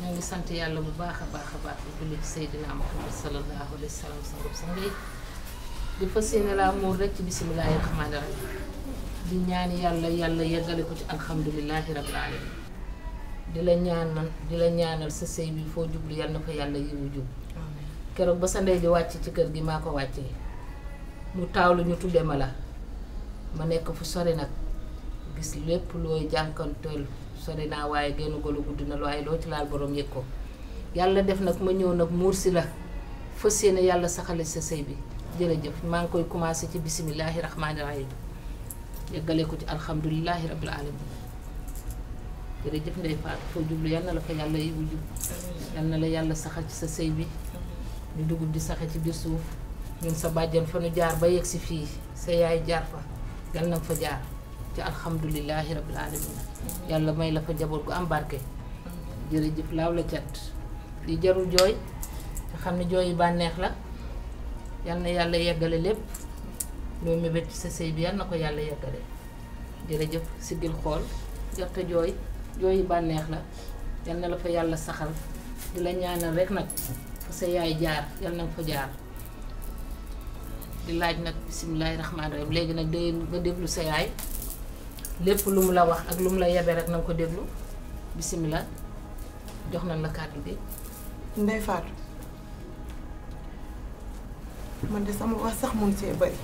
ñu ngi sant yàlla bu baax a baax a baax di julli ci Seydina Muhammad sallallahu alayhi wa sallam sangub sang yi di fas yéene laa muur rek ci bisimilahi rahmaani rahim di ñaan yàlla yàlla yeggale ko ci alhamdulilahi rabbil alamin di la ñaanal di la ñaanal sa sëy bi foo jublu yal na fa yàlla yiwu jub keroog ba sa ndey di wàcc ci kër gi maa ko wàccee mu taawlu ñu tudde ma la ma nekk fu sori nag gis lépp looy jànkanteel sori naa waaye genn golo gudd na waaye loo ci laal borom yëg ko yàlla def nag ma ñëw nag muur si la fas yéene yàlla saxale sa sëy bi jërëjëf maa ngi koy commencé ci bisimilahi rahmaani rahim yeggale ko ci alhamdulilahi rabbil alamin jërëjëf ndey Faatu foo jublu yal na la fa yàlla yiwu jub yal na la yàlla saxal ci sa sëy bi ñu dugub di saxe ci biir suuf ñun sa bàjjan fa nu jaar ba yegg si fii sa yaay jaar fa yal na fa jaar ci alhamdulilahi rabbil alamin yàlla may la fa njaboot gu am barke jërëjëf laaw la cat li jarul jooy te xam ne jooy yi bànneex la yal na yàlla yeggale lépp loo mébét ci sa sëy bi yal na ko yàlla yeggale jërëjëf siggil xool jarta jooy jooy yi bànneex la yal na la fa yàlla saxal di la ñaanal rek nag fa sa yaay jaar yal na nga fa jaar di laaj nag bisimilahi rahmaani rahim léegi nag day nga déglu sa yaay lépp lu mu la wax ak lu mu la yebe rek na nga ko déglu bisimilah jox nañ la kàddu bi Ndey Faatu man de sama wax sax mun see bari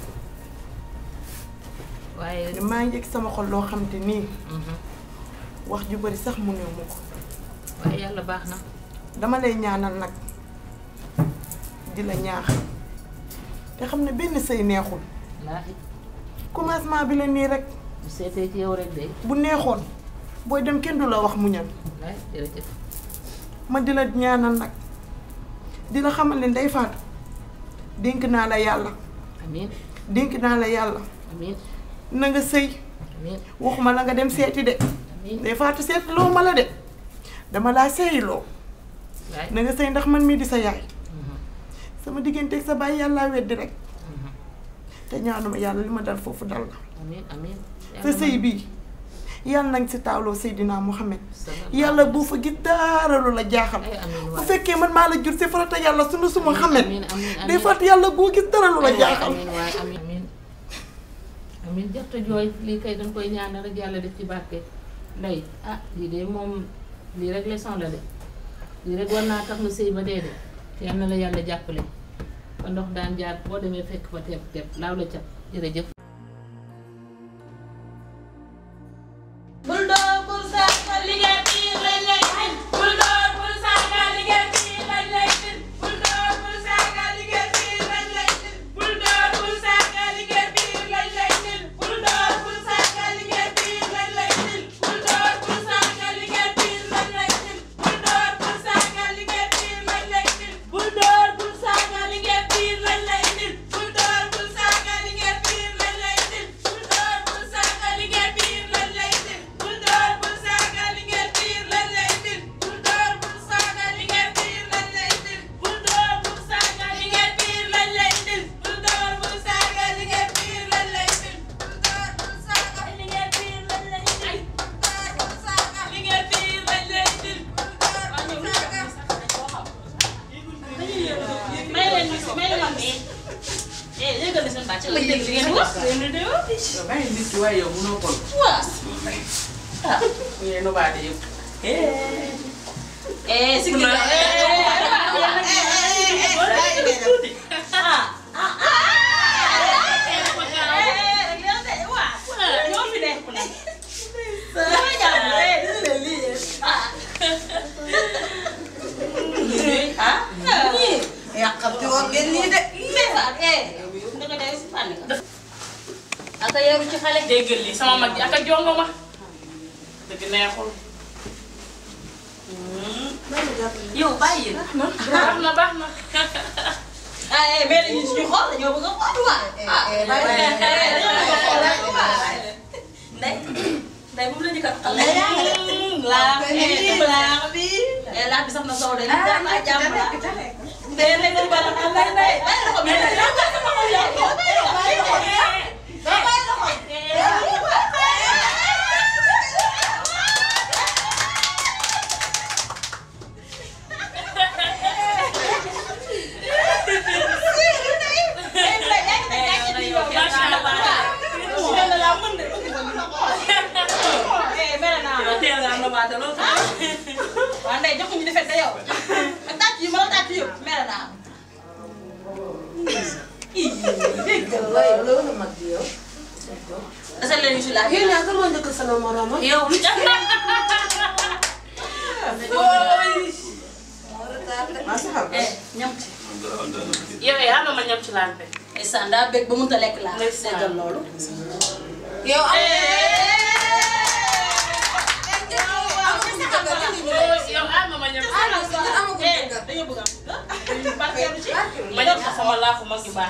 waaye maa ngi yëg sama xol loo xam te nii wax ju bari sax mu néew ma ko waaye yàlla baax na dama lay ñaanal nag di la ñaax te xam ne benn sëy neexul laaxi commencement bi la nii rek bu seetee ci yow rek de bu neexoon booy dem kenn du la wax muñal waay jërëjëf ma di la ñaanal nag di la xamal ne Ndey Faatu dénk naa la yàlla amiin dénk naa la yàlla amiin na nga sëy amiin waxuma la nga dem seeti de amiin Ndey Faatu seeti loo ma la de dama laa sëyiloo waay na nga sëy ndax man mii di sa yaay sama digganteeg sa baay yàllaa weddi rek te ñaanuma yàlla li ma dal foofu dal la amiin amiin sa sëy bii yàlla nañ si taaloo Seydina Muhammad yàlla bu fa gis dara lu la jaaxal ay amiin bu waay fekkee man maa la jur si farata yàlla sunu suma xamet amiin amiin day fàtt yàlla boo gis dara lu la jaaxal amiin waay amiin amiin amiin jarta jooy lii kay dañ koy ñaanal rek yàlla def ci barke ndey ah lii de moom lii rek leçon la de lii rek war naa tax nga sëy ba dee de yal na la yàlla jàppale ba ndox daan jaar boo demee fekk fa tepp tepp laaw la cat jërëjëf bul door bul saaga liggéey bii lañ lay tin bul door bul saaga liggéey bii lañ lay tin bul door bul saaga liggéey bii lañ lay tin bul door bul saaga liggéey bii lañ lay tin bul door bul saaga liggéey bii lañ lay tin bul door bul saaga liggéey bii lañ lay tin bul door bul saaga liggéey bii lañ lay tin bul door bul saaga liggéey bii lañ lay tin bul door bul saaga liggéey bii lañ lay tin bul door bul saaga liggéey bii lañ lay tin bul door bul saaga liggéey bii lañ lay tin bul door bul saaga liggéey bii lañ lay tin bul door bul saaga liggéey bii lañ lay tin bul door bul saaga liggéey bii lañ lay tin bul door bul saaga liggéey bii lañ lay tin bul door bul saaga liggéey bii lañ lay tin bul door bul saaga may leen ñu si may leen ñu eh yëgal seen bàcc la dégg ngeen di wax ngeen di wax yow bàyyi nit ki waaye yow mënoo ko waaw ah ngeen nobaade yëpp eh si kii ah ah ñoo fi nekk nag dama jàpp ah ñii yàqamti woon ngeen nii de. ndeysaan eh ndeke day si fànn ka aka yaru ci xale déggal li sama mag ji ak a jongo ma dëgg neexul yow bàyyi la baax na baax na ah eh mais dañuy suñu xool dañoo bëgg a xool waa ah dañoo bëgg a xool waa ndey ndey bu mu la ñu kat xale laa eh laa bi eh laa bi sax na soo de li daan naa jàmm la ndey ndey ndey ba la ndey ndey bàyyi la ko mais ndey yow bàyyi la ko yow yow bàyyi la ko bàyyi la ko yow bàyyi la ko waaw ndey joxuñu defet da yow ak tàcc yi ma la tàcc yëpp mere naa waaye loolu mag bi yow. asal leen ñu si laaj yéen ñaar kan moo njëkk sama morom ah. yow lu tax maa sa xam eh ñam ci yow yaa ma ma ñam ci lampe. ay sanda bëgg ba mënut a lekk laa Ndeysaan. déggal loolu yow am yow ah ma ma ñam ci eh dañoo bëgg am barkeelu ci ma ñam ci sama laafu mag yu baax.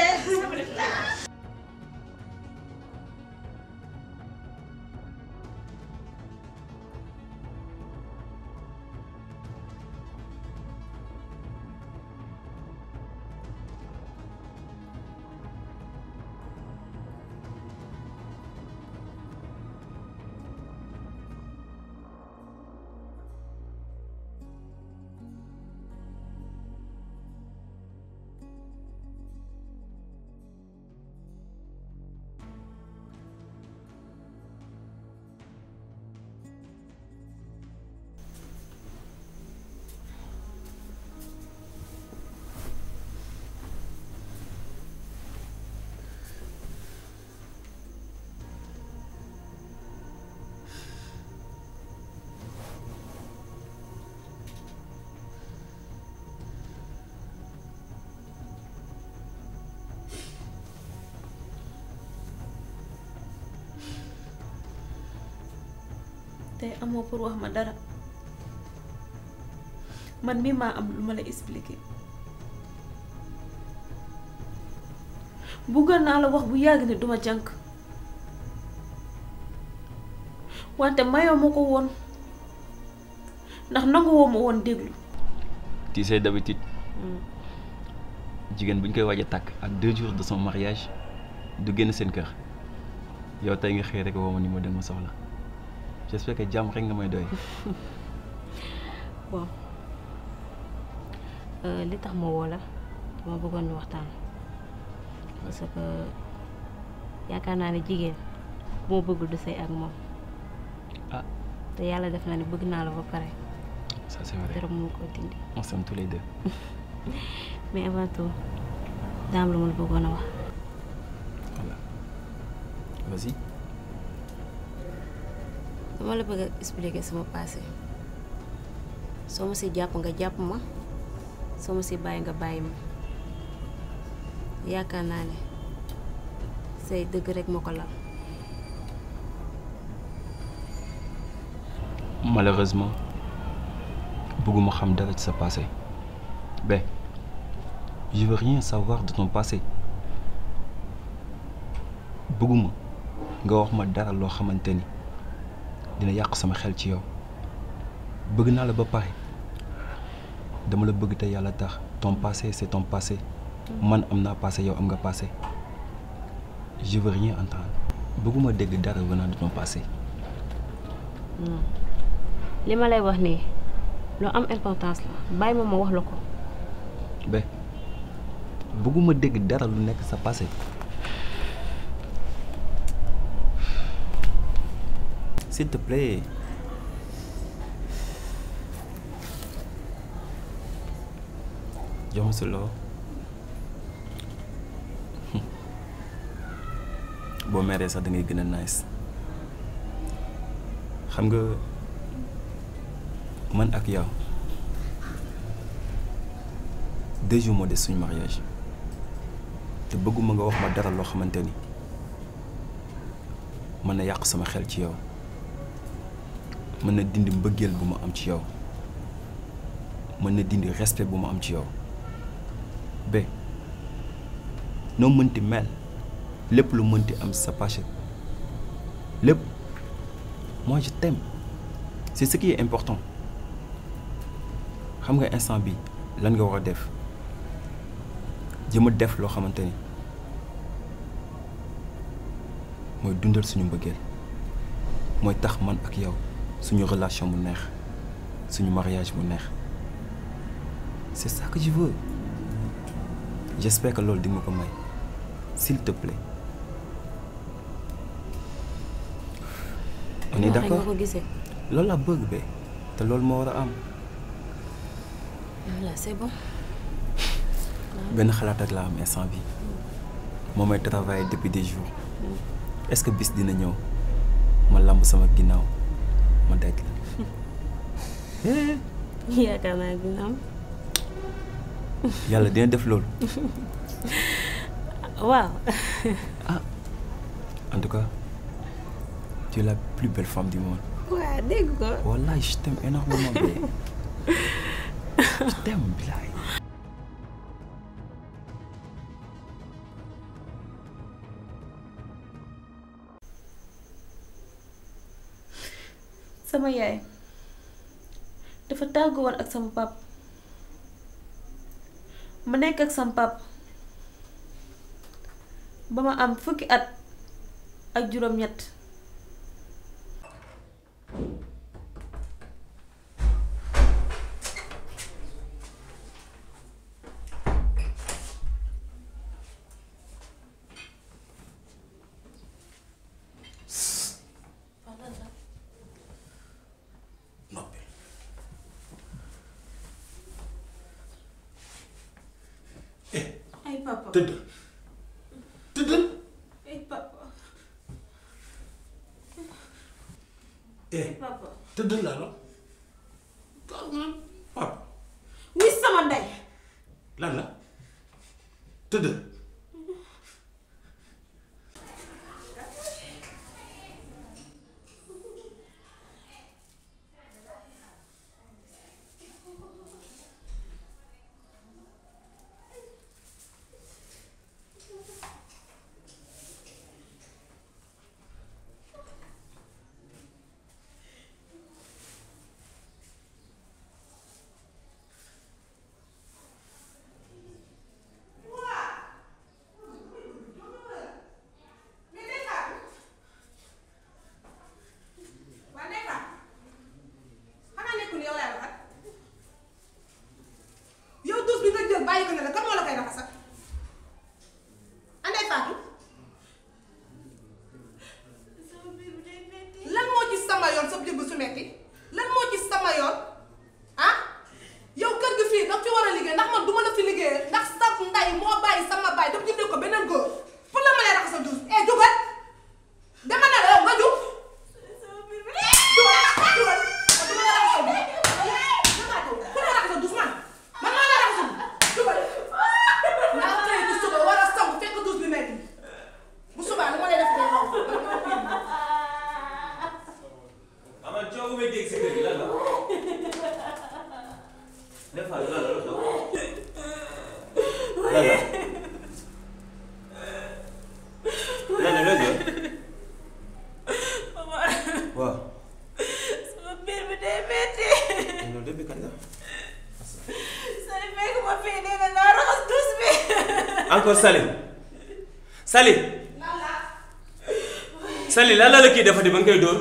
tey amoo pour wax ma dara man mii maa am lu ma la expliquer buggoon naa la wax bu yàgg ni duma jànk wante mayoo ma ko woon ndax nangu woo ma woon déglu tu sais d'habitude jigéen bu ñu koy waaj a takk ak deux jours de son mariage du génn seen kër yow tey nga xëy rek woo ma ni ma dem ma soxla j'espère que jàmm rek nga may doy. bon euh, li tax ma woo la dama bëggoon ñu waxtaan parce que yaakaar naa ne jigéen bu ma bëggul du sëy ak moom ah te yàlla def na ne bëgg naa la ba pare ça c'est vrai dara mu ko dindi on s'aime tous les deux. mais avant tout daam lu ma la bëggoon a wax voilà vas-y. dama la bëgg a expliquer sama passé soo ma si jàpp nga jàpp ma soo ma si bàyyi nga bàyyi ma yaakaar naa ne say dëgg rek moo ko lal malheureusement bëgguma xam dara ci sa passé ben je veux rien savoir de ton passé bëgguma nga wax ma dara loo xamante ni dina yàq sama xel ci yow bëgg naa la ba pare dama la bëgg te yàlla tax ton passé c'est ton passé man am naa passé yow am nga passé je veux rien entendre bëgguma dégg dara venant de ton passé li ma lay wax nii lu am importance la bàyyi ma ma wax la ko ba bëgguma dégg dara lu nekk sa passé s'il te plaît jox ma sa loxo boo meree sax da ngay gën a nice xam nga man ak yow deux jours moo des suñu mariage te bëgguma nga wax ma dara loo xamante ni mën na yàq sama xel ci yow mën na dindi mbëggeel bu ma am ci yow mën na dindi respect bu ma am ci yow ba noo mënti mel lépp lu mënti am sa passé lépp moi je t'aime c'est ce qui est important xam nga instant bi lan nga war a def jëm a def loo xamante ni mooy dundal suñu mbëggeel mooy tax man ak yow suñu relation bu neex suñu mariage bu neex c'est ça que je veux j'espère que loolu di nga ko may s'il te plaît on est Waxee d'accord nga ko gisee loolu laa bëgg ba te loolu moo war a am voilà c'est bon benn xalaat rek laa am instant bi moo may travailler depuis des jours est-ce que bis dina ñëw ma lamb sama ginnaaw ma daj la yaakaar naa dina am yàlla dina def loolu waaw en tout cas tu es la plus belle femme du monde waaw dégg ko wallahi je t'aime énormément bébé je t'aime bilaay sama yaay dafa tàggu woon ak sama pap ma nekk ak sama pap ba ma am fukki at ak juróom-ñett noppi eh ay papa tëdd tëddal ay papa eh papa tëddal laa la gaaw nga papa wuy sama ndey lan la tëddal waa Ndeye Fatou xanaa nekkul yow laay waxat yow douche bi nga jël bàyyi ko ne la kan moo la koy raxasal ah Ndeye Fatou lan moo ci sama yoon sa jëbb su metti lan moo ci sama yoon ah yow kër gi fii daf fi war a liggéey ndax man du ma la fi liggéeyee ndax sa nday moo bàyyi sama bàyyi daf jëndee ko beneen góor pour la ma lay raxasal douche eh jugal dama ne la yow nga jug Aman coow may dégg si kër gi lan la. Ndeye Fatou lan la lu xew. lan la. lan la loo jël. waaw. sama biir bi day metti loolu depuis kañ la. sali fekk ma fii nee na naa raxas douche bi encore Sali. Sali. Sali lan la la kii defati ba nga koy dóor.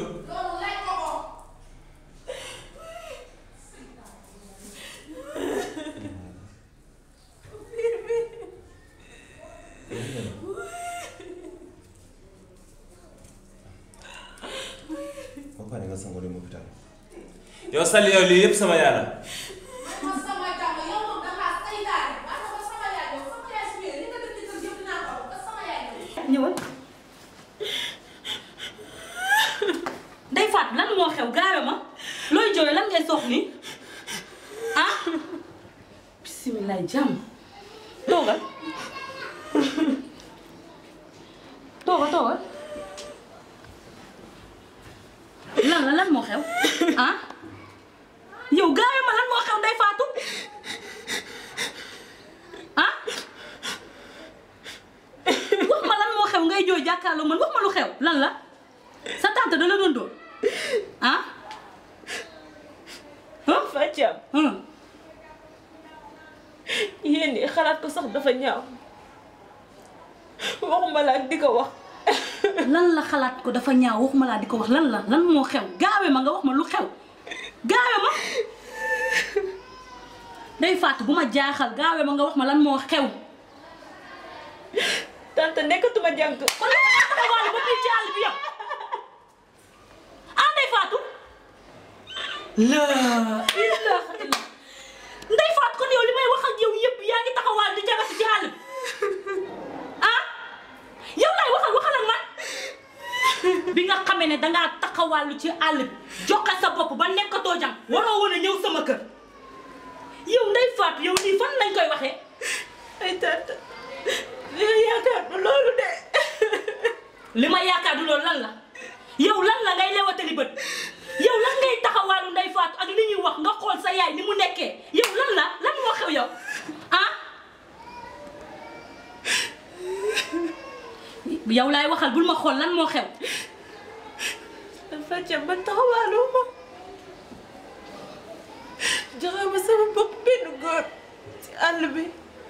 ba pare nga sangoo dem hôpital. yow Sali yow lii yëpp sama yàlla. ñëwal Ndeye Fatou lan moo xew gaawe ma looy jooy lan ngay soox nii ah bisimilah jàmm toogal toogal toogal lan la lan moo xew ah yow gaawe ma lan moo xew Ndeye Fatou ah wax ma lan moo xew ngay jooy jàkkaarloo man wax ma lu xew lan la sa tante da la doon dóor ah ah Fatiam ah yéen ñi xalaat ko sax dafa ñaaw waxuma la ak di ko wax lan la xalaat ko dafa ñaaw waxuma laa di ko wax lan la lan moo xew gaawe ma nga wax ma lu xew gaawe ma day faatu bu ma jaaxal gaawe ma nga wax ma lan moo xew tante nekkatuma jàng kon lan nga ko wàll ba fii ci àll bi yow ah day faatu la ilaha illa ndey faat kon yow li may wax ak yow yëpp yaa ngi taxawaal di jagatu ci àll bi ah yow lay waxal waxal ak man bi nga xamee ne dangaa taxawàllu ci àll bi joxe sa bopp ba nekkatoo jàng waroo woon a ñëw sama kër yow ndey faat yow nii fan lañ koy waxee ay tata li nga yaakaar du loolu de li ma yaakaar du loolu lan la yow lan la ngay lewatali bët yow lan ngay taxawaalu ndey faatu ak li ñuy wax nga xool sa yaay ni mu nekkee yow lan la lan moo xew yow ah yow laay waxal bul ma xool lan moo xew dafa ca man taxawaaloo ma joxe ma sama bopp benn góor ci àll bi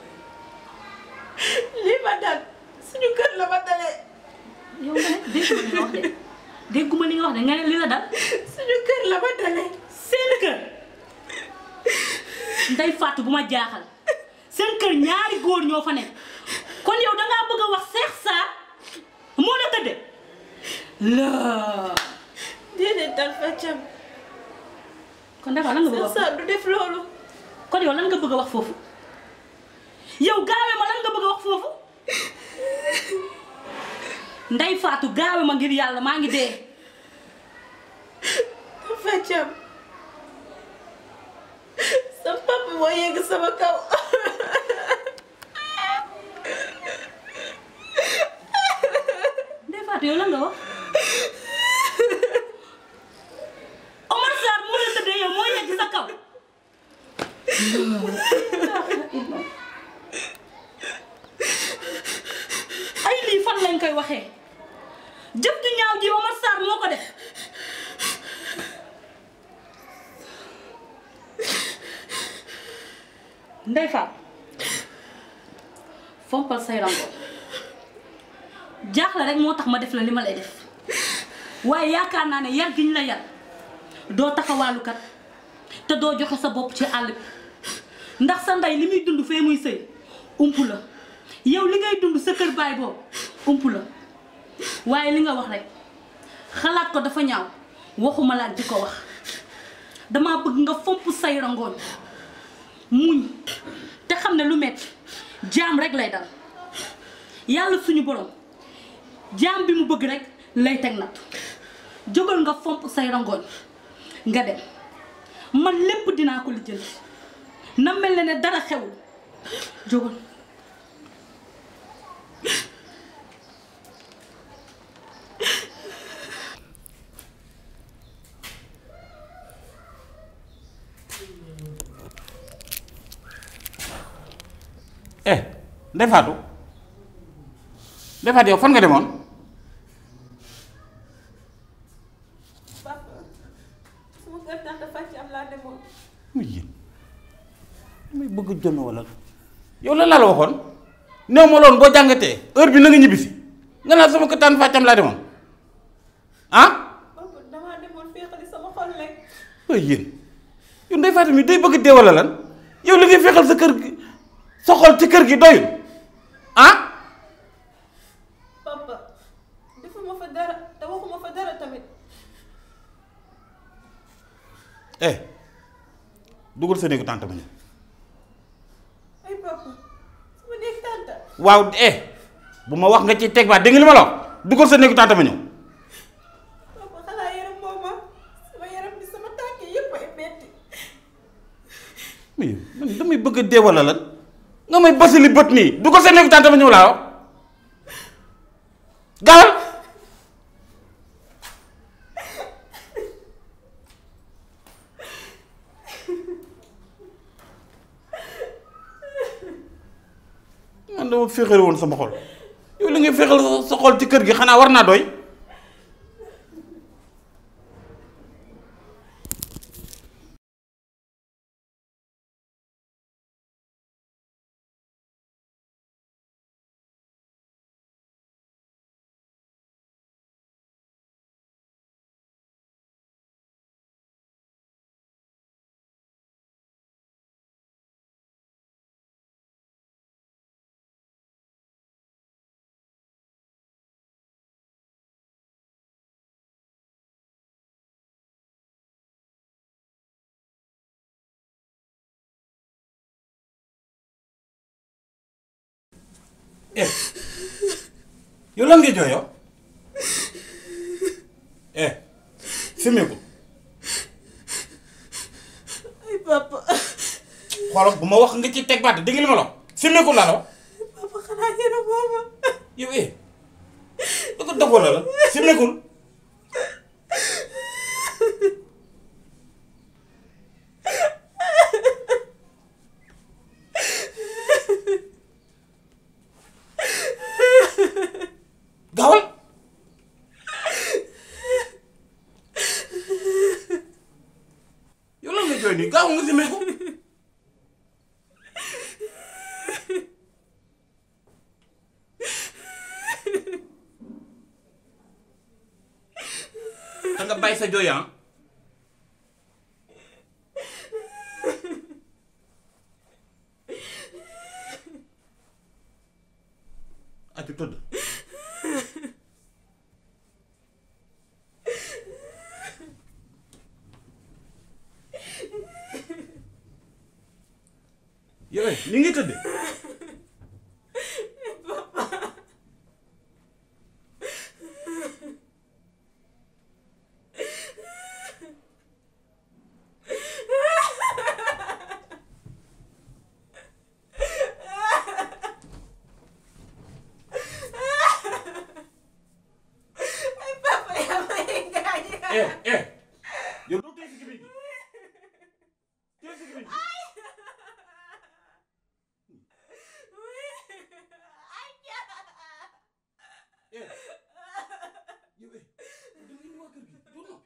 lii ma dal suñu kër la ma dalee yow nga ne dégguma li nga wax de dégguma li nga wax de nga ne li la dal suñu kër la ma dalee seen kër ndey faatu bu ma jaaxal seen kër ñaari góor ñoo fa nekk kon yow dangaa bëgg a wax Seex Saar moo la tëdde la déedéet dal fa cam kon dafa lan nga bëgg a Seex wax Saar du def loolu kon yow lan nga bëgg a wax foofu yow gaawe ma lan nga bëgg a wax foofu ndey faatu gaawe ma ngir yàlla maa ngi dee dafa cam sa papa moo yegg sama kaw ndey faatu yow lan nga wax Omar Sarr moo la tëddee yow moo yegg sa kaw ay lii fan lañ koy waxee jëf ju ñaaw ji Omar Sarr moo ko def ndey faat fompal say rango jaaxle rek moo tax ma def la li ma lay def waaye yaakaar naa ne yar gi ñu la yar doo taxawaalukat te doo joxe sa bopp ci àll bi ndax sa ndey li muy dund fee muy sëy ump la yow li ngay dund sa kër baay boobu ump la waaye li nga wax rek xalaat ko dafa ñaaw waxuma la ak di ko wax dama bëgg nga fomp say rangoon muñ te xam ne lu metti jaam rek lay dal yàlla suñu borom jaam bi mu bëgg rek lay teg natt jógal nga fomp say rangoon nga dem man lépp dinaa ko lijjanti na mel ne ne dara xewul jógal eh Ndeye Fatou Ndeye Fatou yow fan nga demoon papa sama kër tante Fatou am laa demoon muy yéen muy bëgg jonn wala yow lan laa la waxoon néew ma loon boo jàngatee heure bi na nga ñibbisi nga naan sama këttaan fàccam laa demoon ah papa damaa demoon féexali sama xol rek waaye yéen yow Ndeye Fatou mi day bëgg dee wala lan yow li ngay fexal sa kër gi sa xol ci kër gi doyul ah papa defuma fa dara te waxuma fa dara tamit eh dugal sa néegu tànt ma ñëw ay papa sama néeg tante waaw eh bu ma wax nga ci teg baat dégg nga li ma la wax dugal sa néegu tànt ma ñëw papa xanaa yaram moo ma sama yaram bi sama tànk yëpp ay metti mais man damay bëgg a dee wala lan nga may basali bët nii dugal sa néegu tànt ma ñëw laa wax gaawal man dama féexal woon sama xol yow li ngay féexal sa xol ci kër gi xanaa war naa doy eh yow lan ngay jooy yow eh simmeeku ay papa xoolal bu ma wax nga ci teg baat dégg nga li ma la wax simmeeku laa la wax papa xanaa yërëm mooma yow eh da ko dogoo la la simmeekul gaawal yow lan nga jooy nii gaaw nga simmeeku da nga bàyyi sa jooy ah aju tëdd yow eh ni ngi tëdd ay papa yaa may gaañ eh eh yow doo tey si gémmiñ gi tey si gémmiñ gi eh yow eh da nga indi waa kër gi doo noppi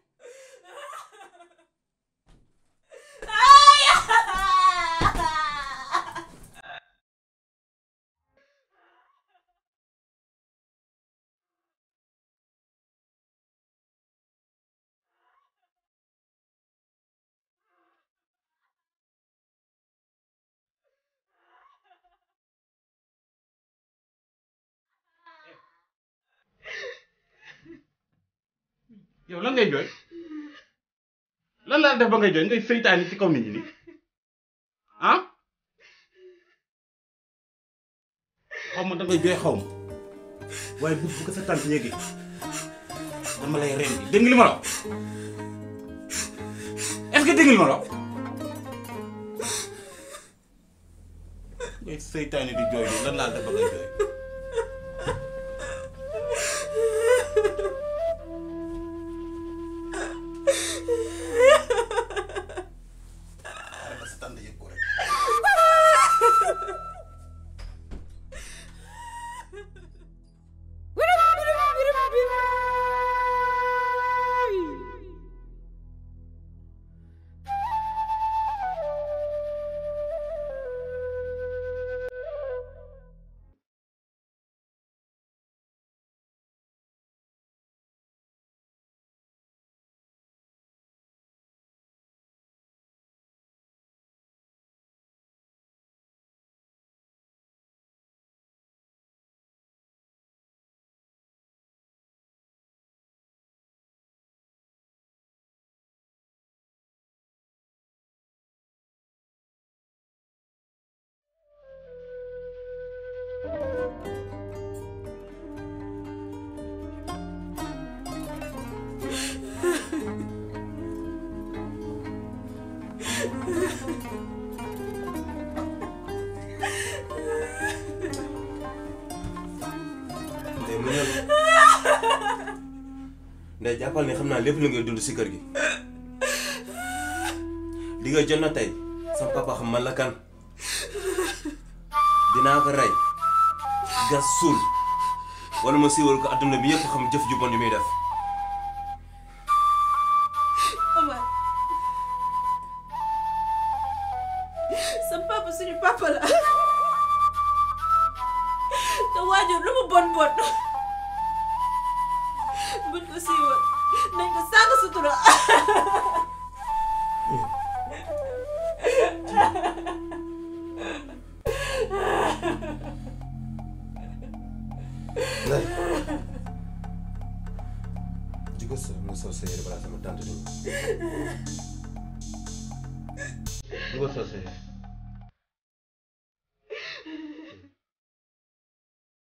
yow lan ngay jooy lan laa def ba ngay jooy ngay seytaani ci kaw nit ñi nii ah xaw ma da ngay jooy xaw ma waaye bu bu ko sa tànk yéegi dama lay rendi dégg nga li ma la wax est-ce que dégg nga li ma la wax ngay seytaani di jooy nii lan laa def ba ngay jooy xaaral ba sa tànk yëg ko rek ndey mu ñëw ndey jàppal ni xam naa lépp lu ngay dund si kër gi li nga jot na tey sama papa xam man la kan dinaa ko rey gas suul wala ma siiwal ko adduna bi yëpp xam jëf ju bon yi muy def Omar sa papa suñu papa la te waajur lu mu bon bon buñ ko siiwal nañ ko sàng sutura ndey jugo sa nga sol sa yére balaa sama tante ni jugo sol sa yére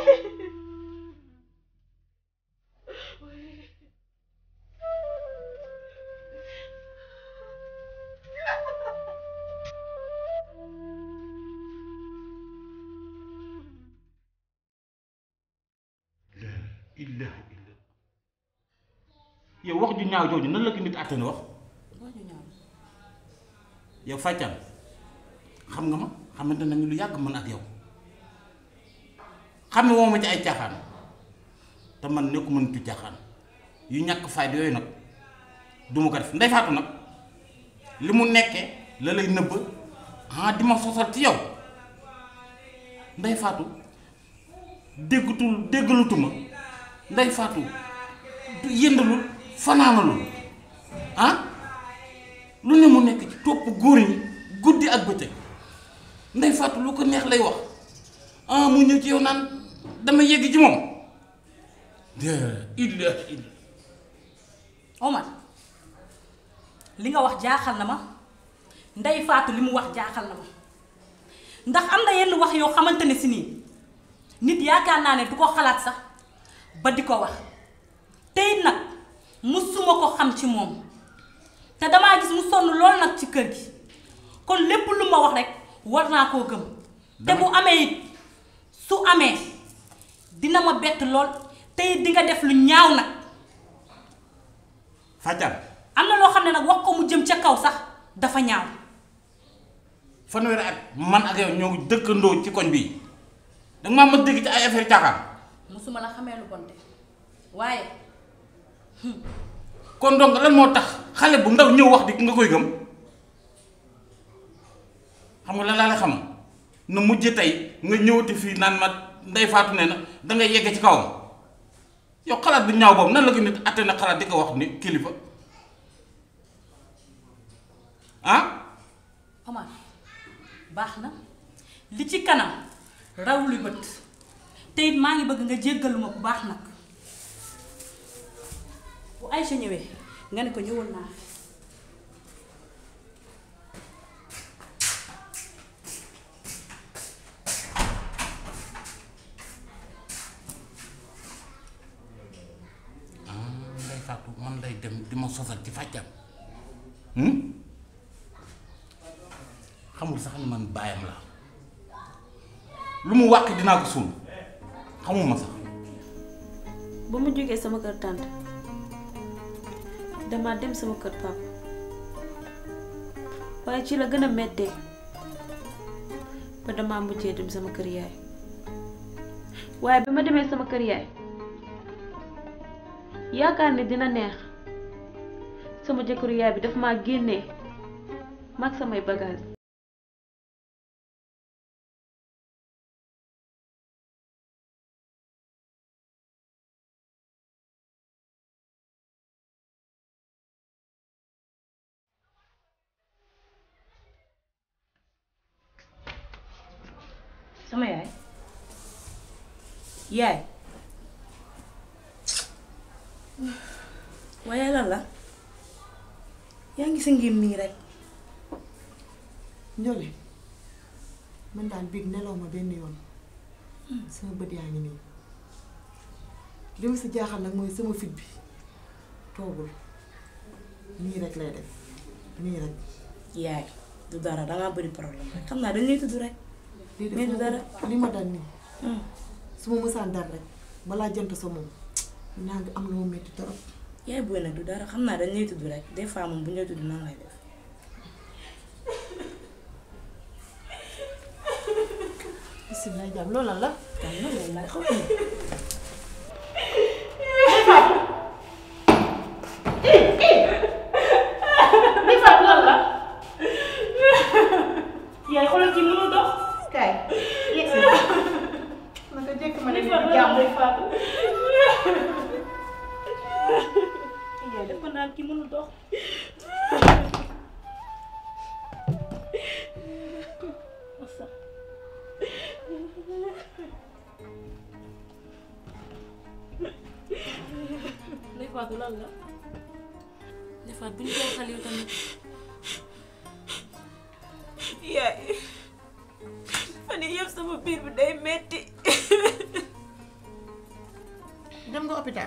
illah illah yow wax ju ñaaw jooju nan la ko nit àttane wax yow fàccal xam nga ma xamante nañu lu yàgg man ak yow xam ne woo ma ci ay caaxaan te man nekku mënatu caaxaan yu ñàkk fayda yooyu nag du ma ko def ndey faatu nag li mu nekkee la lay nëbb ah di ma sosal ci yow ndey faatu déggatul déggalutuma ndey faatu du yëndalul fanaanalul ah lu ne mu nekk ci topp góor ñi guddi ak bëccëg ndey faatu lu ko neex lay wax ah mu ñëw ci yow naan dama yegg ci moom de illa illa Omar li nga wax jaaxal na ma ndey faatu li mu wax jaaxal na ma ndax am na yenn wax yoo xamante ne si nii nit yaakaar naa ne du ko xalaat sax ba di ko wax tey nag musuma ko xam ci moom te damaa gis mu sonn lool nag ci kër gi kon lépp lu ma wax rek war naa koo gëm te bu amee it su amee dina ma bett lool te it di nga def lu ñaaw nag fàccal am na loo xam ne nag wax ko mu jëm ca kaw sax dafa ñaaw fanweeri at man ak yow ñoo dëkkandoo ci koñ bii danga maa ma dégg ci ay affaire caaxaan musuma la xamee lu bonte waaye kon donc lan moo tax xale bu ndaw ñëw wax di nga koy gëm xam nga lan laa lay xam na mujj tey nga ñëwati fii naan ma ndey faatu ne na dangay yegg ci kawam yow xalaat bu ñaaw boobu nan la ko nit atte na xalaat di ko wax ni kilifa ah Omar baax na li ci kanam raw lu bët te it maa ngi bëgg nga jéggalu ma bu baax nag bu Aïcha ñëwee nga ne ko ñëwal naa fi ndey faatu man lay dem di ma sosal ci fàccam xamul sax ni man baayam la lu mu wàq dinaa ko suul xamuma sax ba ma jógee sama kër tànt dama dem sama kër papa waaye ci la gën a mettee ba dama mujjee dem sama kër yaay waaye bi ma demee sama kër yaay yaakaar ne dina neex sama jëkkëru yaay bi daf maa génnee mag samay bagage sama yaay yaay waaye lan la yaa ngi sa ngim nii rek Njole man daal biig nelaw ma benn yoon sama bët yaa ngi nii li ma si jaaxal nag mooy sama fit bi toogul nii rek lay def nii rek yaay du dara dangaa bëri problème rek xam naa dañ lay tudd rek lii mais du dara li ma dal nii su ma mësaan dal rek balaa jant sa moom naa ngi am lu ma metti torop yaay booy nag du dara xam naa dañ lay tudd rek des fois moom bu ñu lay tudd nan lay def bisimilah jàmm loolu lan la kan la loolu laay xaw Ndey Fatou lan la yaay xoolal ci mënul dox kaay yegg si naka jëkk ma ne Ndey Fatou jàmm Ndey Fatou yaay dafa naan ki mënul dox masa Ndey Fatou lan la Ndey Fatou bu ñu koy xal yow tamit yaay fan yii yëpp sama biir bi day metti hôpital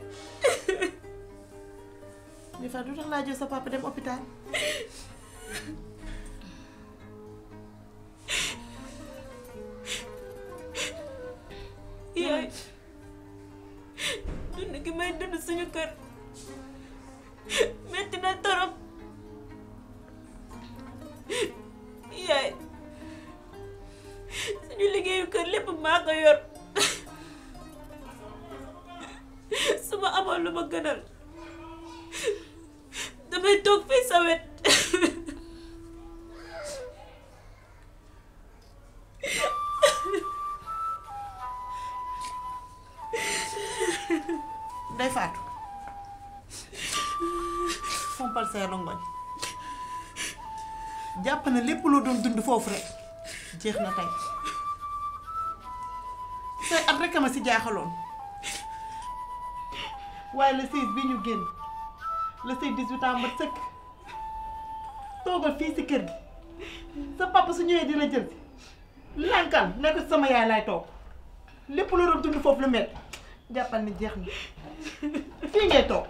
Ndeye Fatou du tax laa jël sa papa dem hôpital yaay dund gi may dund suñu kër metti na torop yaay suñu liggéeyu kër lépp maa ko yor su ma amoon lu ma gënal damay toog fii sa wet Ndeye Fatou fompal say rongoñ jàpp na lépp loo doon dund foofu rek jeex na tey say at rek a ma si jaaxaloon waaye le 16 bi ñu génn le 16 18 ans mat sëkk toogal fii si kër gi sa papa su ñëwee dina jël si lànkal ne ko sama yaay laay toog lépp loo doon dund foofu lu mett jàppal ni jeex na fii ngay toog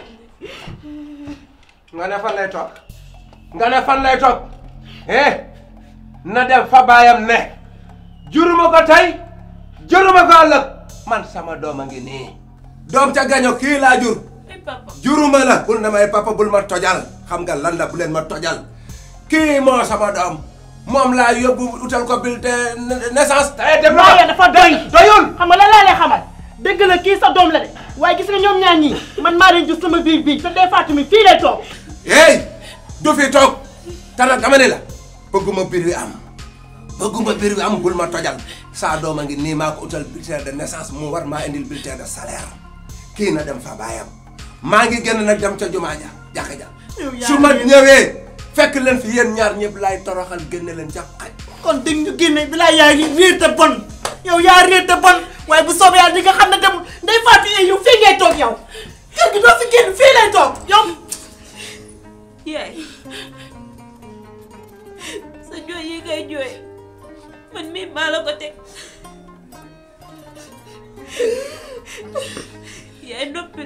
nga ne fan lay toog nga ne fan lay toog eh na dem fa baayam ne juruma ko tey juruma ko ëllëg man sama doom a ngi nii doom ca gaño kii laa jur juruma la bul ne may papa bul ma tojal xam nga lan la bu leen ma tojal kii moo sama doom moom laa yóbbu utal ko bulletin naissance tey dem waaye dafa doy doyul xam nga lan laa lay xamal dëgg la kii sa doom la de waaye gis nga ñoom ñaar ñii man maa leen jur sama biir bii te Ndeye Fatou mi fii lay toog hey du fi toog te nag dama ne la bëgguma biir wi am bëgguma biir wi am bul ma tojal saa doom a ngi nii maa ko utal bulletin de naissance mu war maa indil bulletin de salaire kii na dem fa baayam maa ngi génn nag dem ca jumaa ja jàkka ja su ma ñëwee fekk leen fi yéen ñaar ñëpp laay toroxal génne leen ca xaj kon dégg ñu génne bi laa yaa réer te bon yow yaa réer te bon waaye bu soobee yàlla di nga xam ne dem Ndeye Fatou yow fii ngay toog yow kër gi doo fi génn fii lay toog yow yaay sa jooy yi ngay jooy man mii maa la ko teg yaay noppil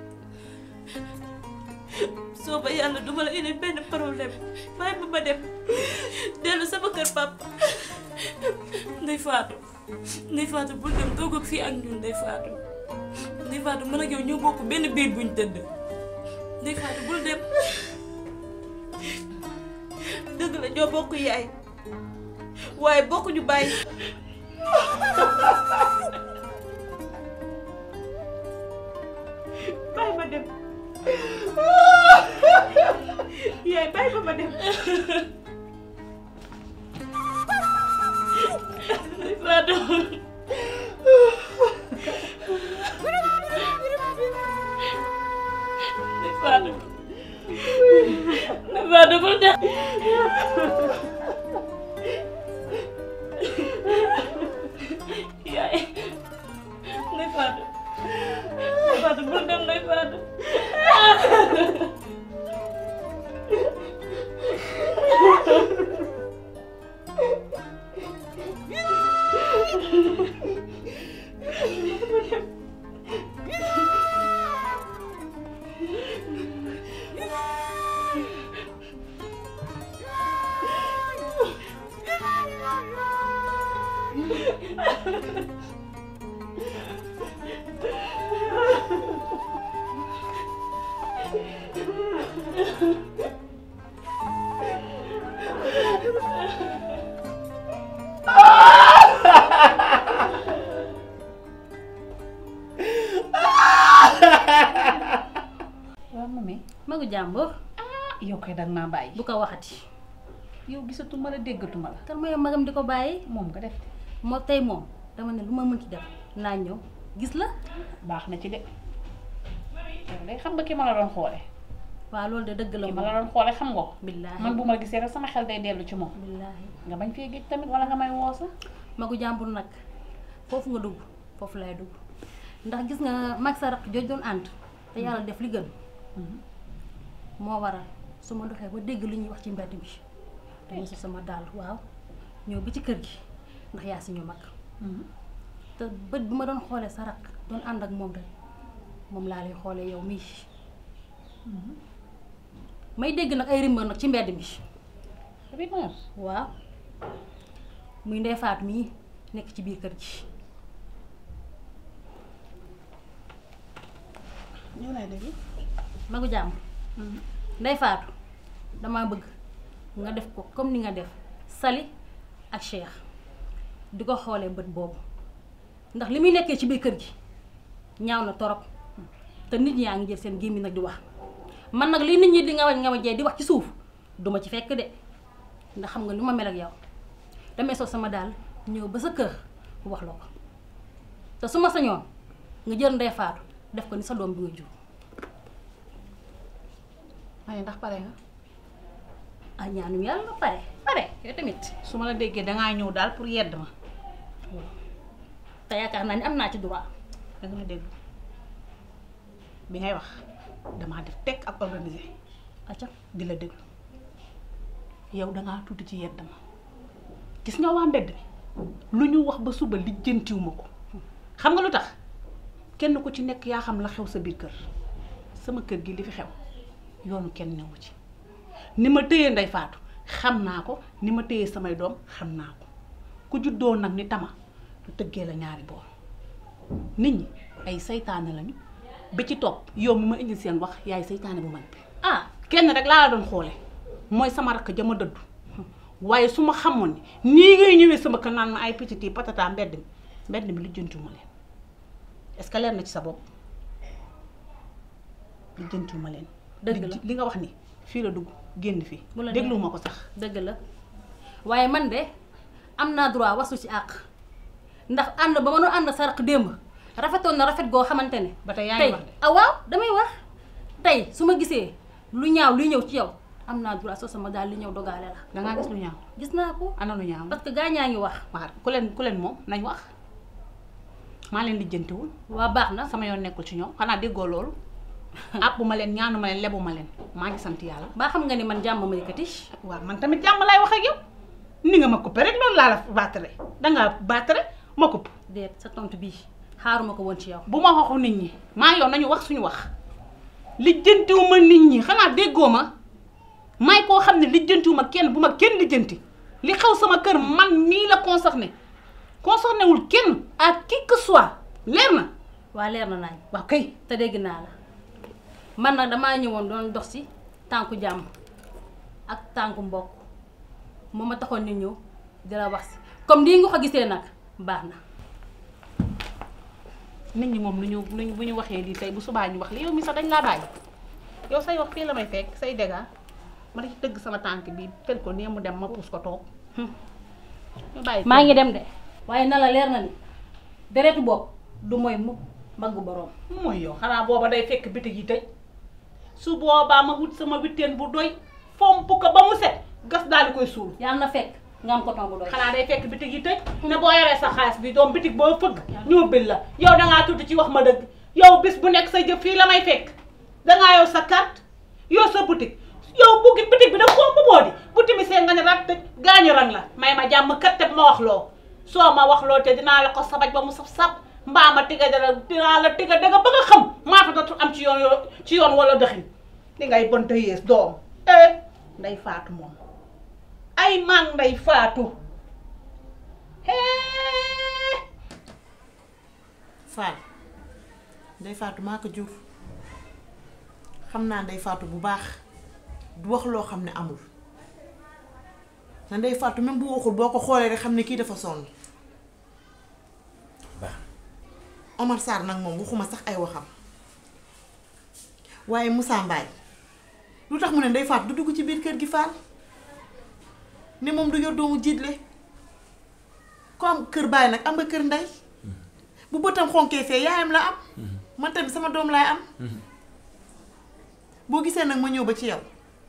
soo ba yàlla duma la indi benn problème bàyyi ba ma dem dellu sama kër papa Ndeye Fatou Ndeye Fatou bul dem toog ak fii ak ñun Ndeye Fatou Ndeye Fatou mën ak yow ñoo bokk benn biir buñ tëdd Ndeye Fatou bul dem dëgg la ñoo bokk yaay waaye bokkuñu bàyyi bàyyi ma dem yaay bàyyi ma ma dem Ndeye Fatou Ndeye Fatou Ndeye Fatou bul dem yaay Ndeye Fatou Ndeye Fatou bul dem Ndeye Fatou waaw mami magu jàmbur yow kay danga maa bàyyi bu ko waxati yow gisatuma la déggatuma la kan mooy magam di ko bàyyi moom nga def moo tey moom dama ne lu ma mënti def naa ñëw gis la baax na ci de yow day xam nga ki ma la doon xoole waaw loolu de dëgg la ki ma la doon xoole xam nga ko billaahi man bu ma gisee rek sama xel day dellu ci moom billaahi nga bañ fee géej tamit wala nga may woo sax magu jàmbur nag foofu nga dugg foofu lay dugg ndax gis nga mag sa raq jooj doon ànd te yàlla def li gën moo waral su ma doxee ba dégg li ñuy wax ci mbedd bi dama si sama daal waaw ñëw bi ci kër gi ndax yaa si ñu mag te bët bi ma doon xoolee sa raq doon ànd ak moom rek moom laa lay xoolee yow mii may dégg nag ay rumeur nag ci mbedd mi rumeur waaw muy Ndeye Fatou mii nekk ci biir kër gi ñoo lay déglu magu jàmm Ndeye Fatou damaa bëgg nga def ko comme ni nga def Sali ak Cheikh di ko xoolee bët boobu ndax li muy nekkee ci biir kër gi ñaaw na torop te nit ñaa ngi jël seen gémmi nag di wax man nag li nit ñi di nga wañ nga wajee di wax ci suuf duma ci fekk de ndax xam nga li ma mel ak yow damay sol sama daal ñëw ba sa kër wax la ko te su ma sañoon nga jël Ndeye Fatou def ko ni sa doom bi nga jur waaye ndax pare nga ah ñaanu yàlla nga pare pare yow tamit su ma la déggee dangaa ñëw daal pour yedd ma te yaakaar naa ni am naa ci droit danga ma déglu bi ngay wax damaa def teg ak organisé acca di la déglu yow dangaa tuuti ci yedd ma gis nga waa mbedd mi lu ñu wax ba suba lijjantiwuma ko xam nga lu tax kenn ku ci nekk yaa xam la xew sa biir kër sama kër gi li fi xew yoonu kenn newu ci ni ma téye Ndeye Fatou xam naa ko ni ma téye samay doom xam naa ko ku juddoo nag ni tama lu tëggee la ñaari boor nit ñi ay saytaane lañu bi ci topp yow mi ma indi seen wax yaay saytaane bu mag bi ah kenn rek laa la doon xoole mooy sama rakk jama dëddu waaye su ma xamoon ni nii ngay ñëwee sama kër naan ma ay petit patata mbedd mi mbedd mi lijjantiwuma leen est-ce que leer na ci sa bopp lijjantiwuma leen dëgg la li nga wax ni fii la dugg génn fii bu la dégluwuma ko sax dëgg la waaye man de am naa droit wasu ci àq ndax ànd ba ma doon ànd sa raq démb rafetoon na rafet goo xamante ne ba tey yaa ngi tey wax de ah waaw damay wax tey su ma gisee lu ñaaw luy ñëw ci yow am naa droit soo sama daal li ñëw dogaale la dangaa gis lu ñaaw gis naa ko ana lu ñaaw parce que gaa ñaa ngi wax waaw ku leen ku leen moom nañ wax maa leen lijjantiwul waa baax na sama yoon nekkul ci ñoom xanaa déggoo loolu àppu ma leen ñaanu ma leen lebu ma leen maa ngi sant yàlla baa xam nga ni man jàmm ma yëkkati waaw man tamit jàmm laay wax ak yow ni nga ma coupé rek loolu laa la baatare dangaa baatare ma coupé déet sa tontu bii xaaruma ko woon ci yow bu ma waxu nit ñi maa yow nañu wax suñu wax lijjantiwuma nit ñi xanaa déggoo ma may koo xam ne lijjantiwuma kenn bu ma kenn lijjanti li xew sama kër man nii la concerné concerné wul kenn à qui que soit leer na waa leer na nañ waaw kay te dégg naa la man nag damaa ñëwoon doon dox ci tànku jàmm ak tànku mbokk moo ma taxoon ni ñëw di la wax si comme nii nga ko gisee nag baax na nit ñi moom lu ñu lu ñu bu ñu waxee lii tey bu subaa ñu wax li yow mi sax dañ laa bàyyi yow say wax fii la may fekk say dégâts ma ci dëgg sama tànk bi tel ko nii mu dem ma puus ko toog ñu bàyyi maa ngi dem de waaye na la leer na ni deretu bopp du mooy mukk mbaggu boroom mooy yow xanaa booba day fekk bitig yi tëj su boobaa ma wut sama witteen bu doy fomp ko ba mu set gas daal di koy suul yàlla na fekk nga am coton bu doy xanaa day fekk bitig yi tëj ne boo yoree sa xaalis bi doom bitig boo fëgg ñu bil la yow dangaa tudd ci wax ma dëgg yow bis bu nekk sa jëf fii la may fekk dangaa yow sa carte yow sa boutique yow buggi bitig bi nag foo mu boo di bu timisee nga ne rat tëj gaañu rang la may ma jàmm kat te ma wax loo soo ma wax loo te dinaa la ko sabaj ba mu saf saf mbaa ma tiga dara dinaa la tiga danga ba nga xam maa fa dootul am ci yoon yoo ci yoon wala dëxin di ngay bon te yées doom eh nday faatu moom ay man nday faatu hee Fall Ndeye Fatou maa ko jur xam naa Ndeye Fatou bu baax du wax loo xam ne amul te Ndeye Fatou même bu waxul boo ko xoolee rek xam ne kii dafa sonn Omar Sarr nag moom waxuma sax ay waxam waaye Moussa Mbaye lu tax mu ne Ndeye Fatou du dugg ci biir kër gi Fall ne moom du yor doomu jiitle ko am kër baay nag am nga kër ndey bu bëtam xonkee fee yaayam la am man tamit sama doom laay am boo gisee nag ma ñëw ba ci yow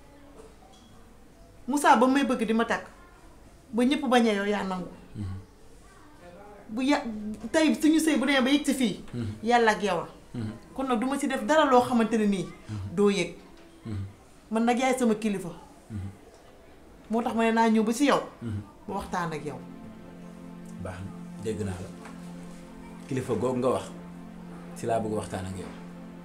Moussa ba may bëgg di ma takk ba ñëpp bañee yow yaa nangu bu ya tey suñu sëy bu demee ba yëg si fii yàlla ak yow a kon nag duma ci def dara loo xamante ne nii doo yëg man nag yaay sama kilifa moo tax ma ne naa ñëw ba ci yow ba waxtaan ak yow baax na dégg naa la kilifa googu nga wax si laa bëgg waxtaan ak yow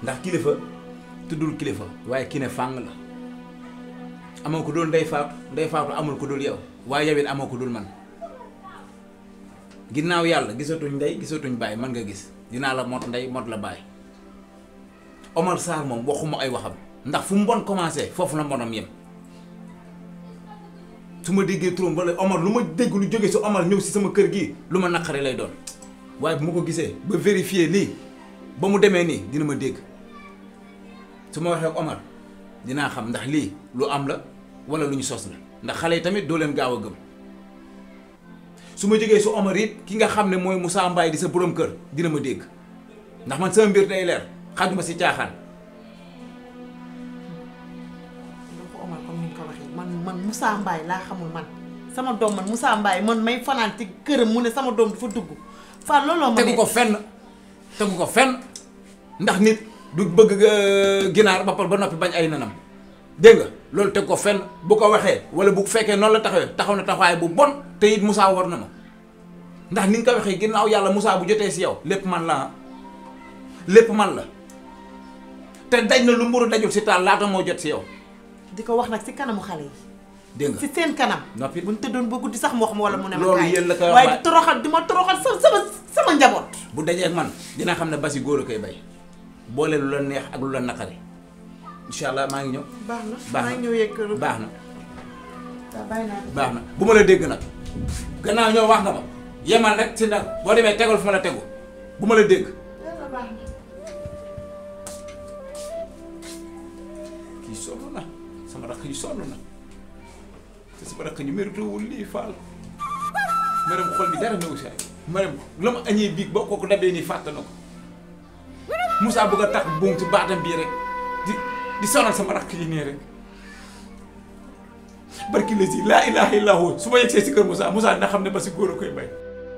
ndax kilifa tuddul kilifa waaye ki ne fàng la amoo ko dul ndey faatu ndey faatu amul ko dul yow waaye yow it amoo ko dul man ginnaaw yàlla gisatuñ ndey gisatuñ bàyyi man nga gis dinaa la mot ndey mot la bàyyi Omar Sarr moom waxuma ay waxam ndax fu mu bon commencé foofu la mbonam yem su ma déggee turam wala Omar lu ma dégg lu jóge si Omar ñëw si sama kër gi lu ma naqari lay doon waaye bu ma ko gisee ba vérifier lii ba mu demee nii dina ma dégg su ma waxee ak Omar dinaa xam ndax lii lu am la wala lu ñu sos la ndax xale yi tamit doo leen gaaw a gëm su ma jógee su Omar it ki nga xam ne mooy Moussa Mbaye di sa borom kër dina ma dégg ndax man sama mbir day leer xajuma si caaxaan. donc Omar comme ni nga ko waxee man man Moussa Mbaye laa xamul man sama doom man Moussa Mbaye man may fanaan ci këram mu ne sama doom dafa dugg fan looloo ma tegu ko fenn tegu ko fenn ndax nit du bëgg ginaar ba pare ba noppi bañ ay nanam dégg nga loolu teg ko fenn bu ko waxee wala bu fekkee noonu la taxawee taxaw na taxawaay bu bon te it Moussa war na ma ndax ni nga ko waxee ginnaaw yàlla Moussa bu jotee si yow lépp man la lépp man la te daj na lu mburu dajul si taal laata moo jot si yow. di ko wax nag si kanamu xale yi. dégg nga si seen kanam. noppi bu ñu tëddoon ba guddi sax mu wax ma wala mu ne ma. loolu kaay. yéen la koy wax waaye di toroxal di ma toroxal sama sama sama njaboot. bu dajee ak man dina xam ne basi góor a koy bay boole lu la neex ak lu la naqari incha allah maa ngi ñëw. baax na baax maa na ngi ñëw yegg kër baax na waaw bàyyi naa baax na bu ma la dégg nag gannaaw ñoo wax nga ma yemal rek si nag boo demee tegal fu ma la tegu bu ma la dégg. yàlla baax na. kii sonn na sama rakk yi sonn na te sama rakk ñu méritewul lii faal maram xol bi dara newu si ay maram la ma añee biig boo kooku dabee nii fàtte na ko Moussa bëgg a tax buum ci baatam bii rek di di sonal sama rakk yi nii rek barki la si laa ilaha illa hu su ma yegsee si kër Moussa Moussa dina xam ne ba si góor a koy bay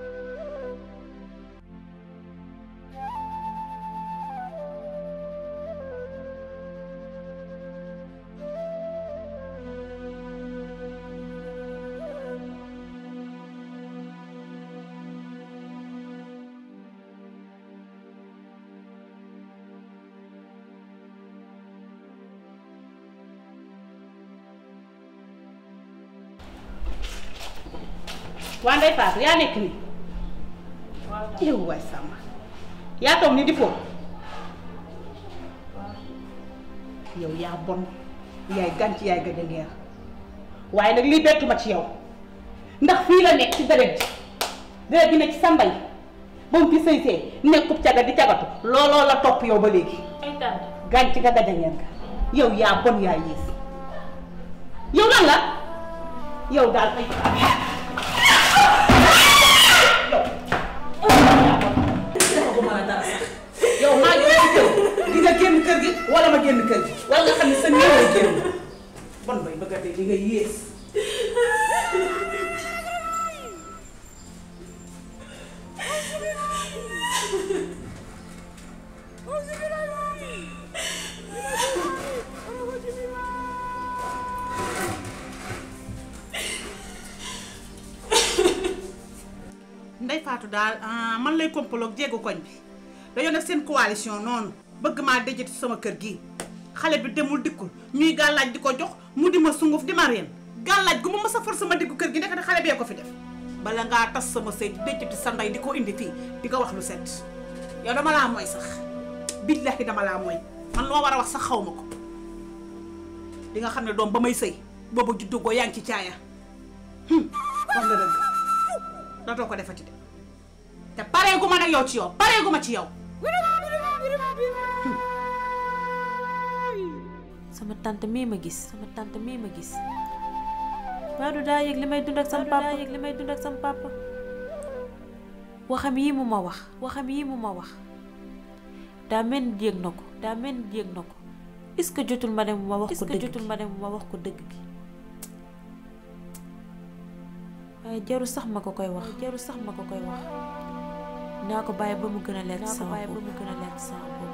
waa Ndeye Fatou yaa nekk nii yow waay Samba yaa toog ni di foofu yow yaa bon yaay gànc yaay gëj a ngeer waaye nag lii bettuma ci yow ndax fii la nekk ci deret ji deret ji ne ci sa mbay ba mu fi sëy see nekkub caga di cagatu looloo la topp yow ba léegi gànc nga gëj a ngeer nga yow yaa bon yaa yées yow lan la yow daal ay yow maa ngi lay kër di nga génn kër gi wala ma génn kër gi wala nga xam ne sa néew lay génn bon bay bëgg a dee li nga yées Ndey Faatu daal ah, man lay kompaloog jéegu koñ bi dañoo def seen coalition noonu bëgg maa dëjati sama kër gi xale bi demul dikkul ñuy gàllaaj di ko jox mu di ma sunguf di ma reen gàllaaj gu ma mës a for sama diggu kër gi ndekete xale bee ko fi def bala ngaa tas sama sëy di dëjati sa ndey di ko indi fii di ko wax lu set yow dama laa mooy sax billahi dama laa mooy man loo war a wax sax xaw ma ko di nga xam ne doom ba may sëy booba juddu goo yaa ngi ci caaya hum, wax nga dëgg dootoo ko defati de te pareegu ma nag yow ci yow pareegu ma ci yow sama tante mii ma gis sama tante mii ma gis Badou daa yëg li may dund ak sama papa daa yëg li may dund ak sama papa waxam yi mu ma wax waxam yi mu ma wax daa mel ni yëg na ko daa mel ni yëg na ko est-ce que jotul ma dem ma wax ko dëgg jotul ma dem ma wax ko dëgg gi waaye jaru sax ma ko koy wax jaru sax ma ko koy wax naa ko bàyyi ba mu gën a leer ci sama bopp naa ko bàyyi ba mu gën a leer ci sama bopp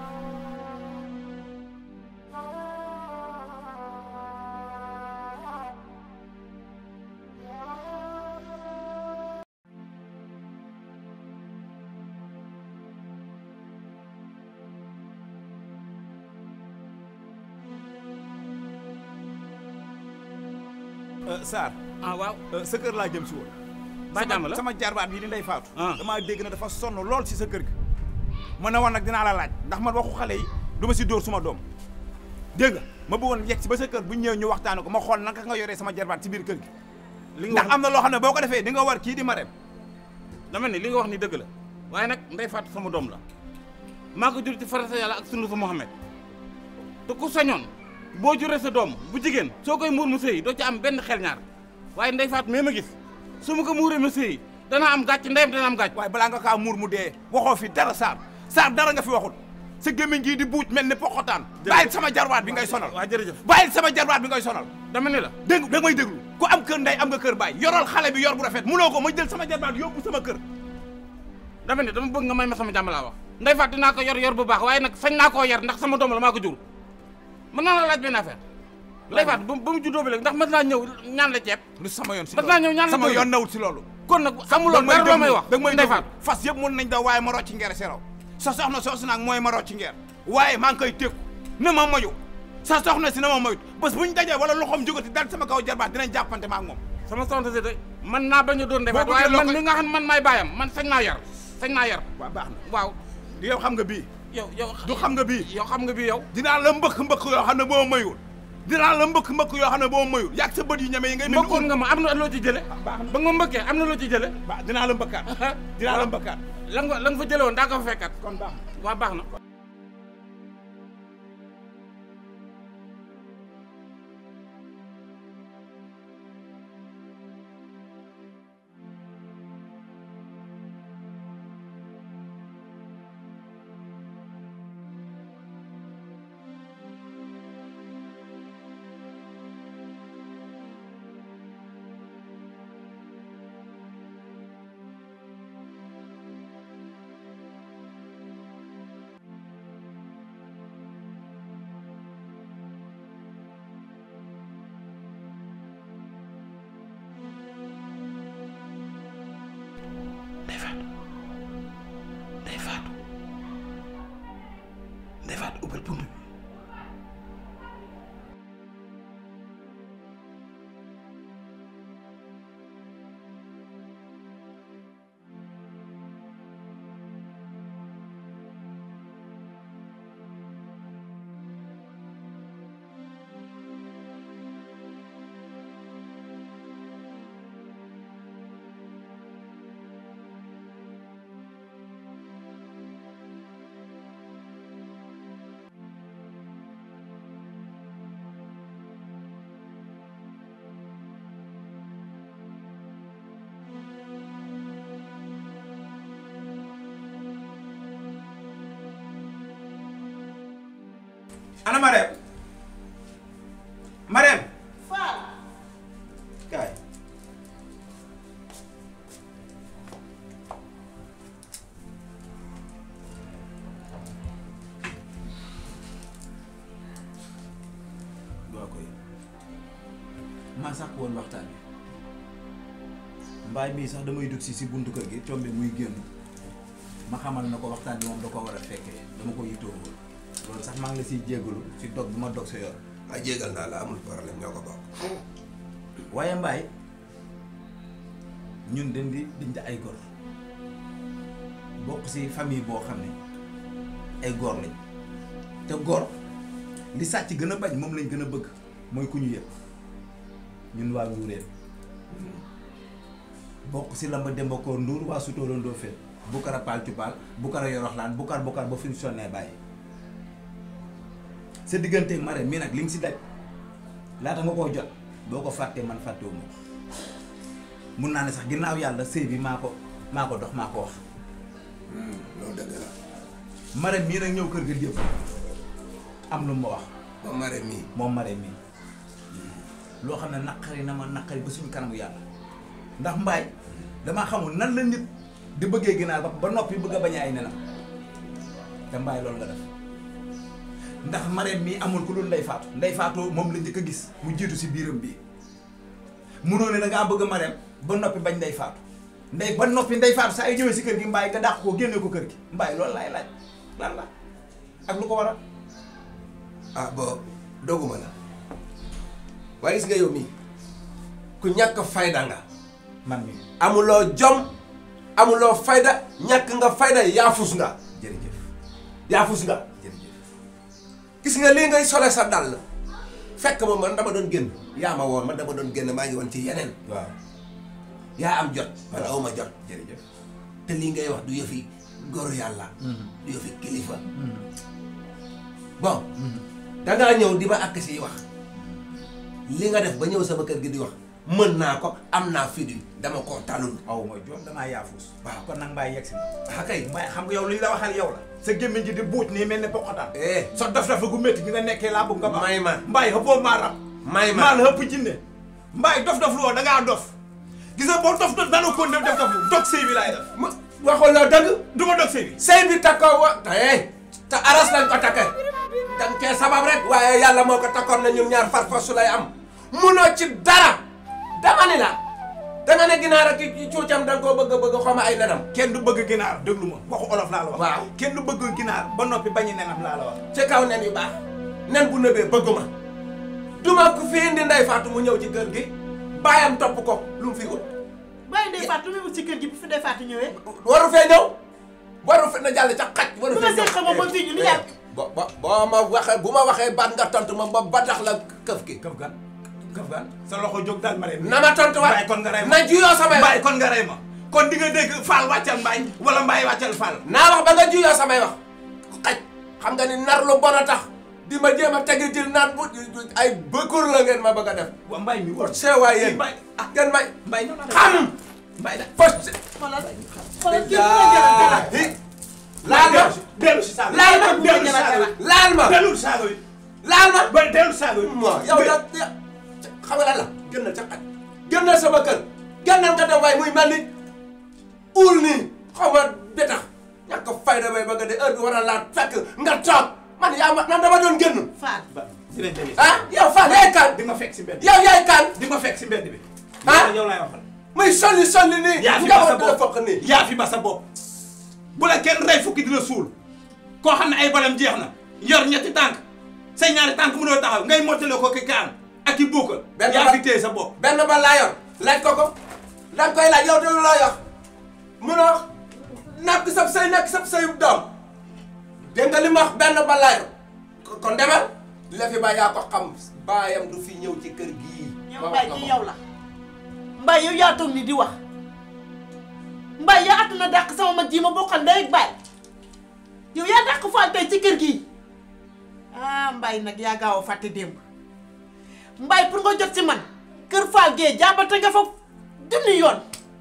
Sarr. ah waaw. sa kër laa jëm si woon. ba jàmm la sama jarbaat bii di ndey faatu. damaa dégg na dafa sonn lool si sa kër gi. ma ne woon nag dinaa la laaj ndax man waxu xale yi du ma si dóor suma doom dégg nga ma bëggoon yegg si ba sa kër bu ñëwee ñu waxtaane ko ma xool naka nga yoree sama jarbaat si biir kër gi. li nga ndax am na loo xam ne boo ko defee di nga war kii di ma dem. dama ne li nga wax ni dëgg la waaye nag ndey faatu sama doom la maa ko jur ci farata yàlla ak sunu sa Muhammad te ku sañoon boo juree sa doom bu jigéen soo koy muur mu sëy doo ci am benn xel ñaar waaye ndey faatu mee ma gis su ma ko muuree mu sëy dana am gàcc ndeyam dana am gàcc waaye balaa nga kaa muur mu dee waxoo fi dara Sarr Sarr dara nga fi waxul sa gémmiñ gii di buuj mel ni poxotaan bàyyil sama jarbaat bi ngay sonal waaw jërëjëf bàyyil sama jarbaat bi ngay sonal dama ne la dégg da may déglu ku am kër ndey am nga kër baay yoral xale bi yor bu rafet munoo ko ma jël sama jarbaat yóbbu sama kër dama ne dama bëgg nga may ma sama jàmm laa wax ndey faat dinaa ko yor yor bu baax waaye nag sañ naa koo yar ndax sama doom la maa ko jur mën naa la laaj benn affaire ndey faat ba mu juddoo bi léegi ndax mën naa ñëw ñaan la ceeb lu sama yoon si mën naa ñëw ñaan la sama ceeb yoon nawut si loolu kon nag xamuloo dara loo may wax da may ndey faat fas yëpp mun nañ daw waaye ma rocci ngeer seraw sa soxna soosu nag mooy ma rocci ngeer waaye maa ngi koy tékku na ma moyu sa soxna si na ma moyut bés bu ñu dajee wala loxoom jógati dal sama kaw jarbaat dinañ jàppante ma ak moom sama soxna si de mën naa bañ a doon ndey faat Boo waaye bëggee man loo mi nga xam man maay baayam man sañ naa yar sañ naa yar waaw baax na waaw yow xam nga bii yow yow du xam nga bii yow xam nga bii yow dinaa la mbëkk mbëkk yoo xam ne boo mayul dinaa la mbëkk mbëkk yoo xam ne boo mayul yàgg sa bët yu ñeme yi ngay mbëkkoon nga ma am na loo ci jële ba nga ma mbëkkee am na loo ci jële ba dinaa la mbëkkaat dinaa la mbëkkaat la nga la nga fa jële woon daa ko fa fekkat kon baax na waaw baax na Ndey Faatu Ndey Faatu Ndey Faatu ubbal bunt bi ana Marème Marème Fall kaay waa koy maa sàkk woon waxtaan bi mbaay mii sax damay dugg si si buntu kër gi tombe muy génn ma xamal na ko waxtaan bi moom da ko war a fekkee dama ko yittoo woon loolu sax maa ngi la siy jéggalu si dog bi ma dog sa yor ah jégal naa la amul problème ñoo ko bokk. waaye mbaay ñun dañ di bind ay gor bokk si famille boo xam ne ay góor lañ te góor li sàcc gën a bañ moom lañ gën a bëgg mooy ku ñu yëg ñun waa Ndourène bokk si lamba Demba Koor Ndour waa Sutóora Ndofène Bukara Paal Cupaal Bukara Yoroxlaan Bukar Bukar ba fi ñu sonnee bàyyi sa digganteeg Marème mii nag li nga si daj laata nga koo jot boo ko fàttee man fàttewuma ko mun naa ne sax ginnaaw yàlla sëy bi maa ko maa ko dox maa ko wax loolu dëgg la. Marème mii nag ñëw kër ga démb am lu ma wax moom Marème mii. moom Marème mii loo xam ne naqari na ma naqari ba suñu kanamu yàlla ndax mbaay damaa xamul nan la nit di bëggee ginaar ba ba noppi bëgg a bañ ay nenam te mbaay loolu nga def ndax Marème mii amul ku dul ndey faatu ndey faatu moom la njëkk a gis mu jiitu si biiram bii munoo ne da ngaa bëgg Marème ba noppi bañ ndey faatu ndey ba noppi ndey faatu saa yu ñëwee si kër gi mbaay nga dàq ko génne ko kër gi mbaay loolu laay laaj lan la ak lu ko waral ah bon doguma la waaye gis nga yow mii ku ñàkk fayda nga man mi amuloo jom amuloo fayda ñàkk nga fayda yaafus nga jërëjëf yaafus nga gis nga lii ngay sole sa dàll fekk ma man dama doon génn yaa ma woon man dama doon génn maa ngi woon ci yeneen waaw yaa am jot man awma jot jërëjëf te lii ngay wax du yëfi góoru yàlla du yëfi kilifa bon dangaa ñëw di ma àkk si wax li nga def ba ñëw sama kër gi di wax mën naa ko am naa fit wi dama koo talul aw ma jom damaa yaafus waaw kon nag mbaay yegg si na ah kay mbaay xam nga yow li ñu la waxal yow la sa gémmiñ ji di buuj nii mel ne poqotaan eh sa dof dafa gu métti gi nga nekkee laa bëgg nga ba may ma mbaay xëppoo maa rab may ma maa la xëpp jinne mbaay dof dof lu woo da ngaa dof gis nga boo dof dof dana ko def def dof lu dog sëy bi laay def ma waxul la dëgg du ma dog sëy bi sëy bi takkoo wa te te aras lañ ko takkee dañ cee sabab rek waaye yàlla moo ko takkoon na ñun ñaar far far su lay am munoo ci dara dama ni la danga ne ginaar ak ki cuucam da nga koo bëgg bëgg xaw ma ay nenam kenn du bëgg ginaar déglu ma waxu olof laa la wax waaw kenn du bëgg ginaar ba noppi bañi nenam laa la wax ci kaw nen yu baax nen bu nëbee bëgguma duma ko fi indi Ndey Faatu mu ñëw ci kër gi baayam topp ko lu mu fi ut bàyyi Ndeye Fatou lu muy wut ci kër gi bu fi Ndeye Fatou ñëwee. waru fee ñëw waru fe na jàll ca xaj waru bu fee ma seet xam nga ba fii ñu lu yàgg. bo bo boo ma waxee bu ma waxee baat nga tontu ma ba ba tax la këf ki këf gan këf gan sa loxo jóg daal ma rey na ma tontu waat mbaay kon nga rey ma na juyoo samay wax mbaay kon nga rey ma kon di nga dégg faal wàccal mbaay wala mbaay wàccal faal naa wax ba nga juyoo samay wax xaj xam nga ni nar lu bon a tax di ma jéem a tegi til naan bu ay bëkkur la ngeen ma bëgg a def wa mbaay mi war seewaay yéen mbaay ah ngeen may mbaay xam mbaay da fas xoolal xoolal kii bi nga jëlaat jëlaat. laal ma dellu si saago laal ma dellu si saago yi laal ma dellu si saago yi laal ma ba dellu si saago yi mo yow da xam nga lan la génnal ca xaj génnal sama kër génnal nga dem waaye muy mel ni uul nii xaw ma betax ñàkk fayda bay ba nga de heure bi war a laat fekk nga toog man yaa ma man dama doon génn Faat. dinañ demee ah yow Fall yaay kan di ma fekk si mbedd yow yaay kan di ma fekk si mbedd bi ah yow laay waxal muy solli solli nii yaa fi nga ba sa war di la bopp fokk nii yaa fi ba sa bopp bu la kenn rey fukki dina suul koo xam ne ay balam jeex na yor ñetti tànk say ñaari tànk mënoo taxaw ngay mottale ko ki kaan ak ki buukal Benn yaa ba- fi téye sa bopp benn ba laa yor laaj ko ko da nga koy laaj yow de lu laa yor munoo nakk sab say nakk sab say doom dégg nga li ma wax benn ba laa yor ko- kon demal la fi ba yaa ko xam baayam du fi ñëw ci kër gii yow Mbaye ci yow la Mbaye yow yaa toog ni di wax Mbaye yaa àtt na dàq sama mag ji ma bokkal ndey ak baay yow yaa dàq Fall tey ci kër gii ah Mbaye nag yaa gaaw a fàtte démb Mbaye pour nga jot si man kër Fall gee jàmbate nga fa junni yoon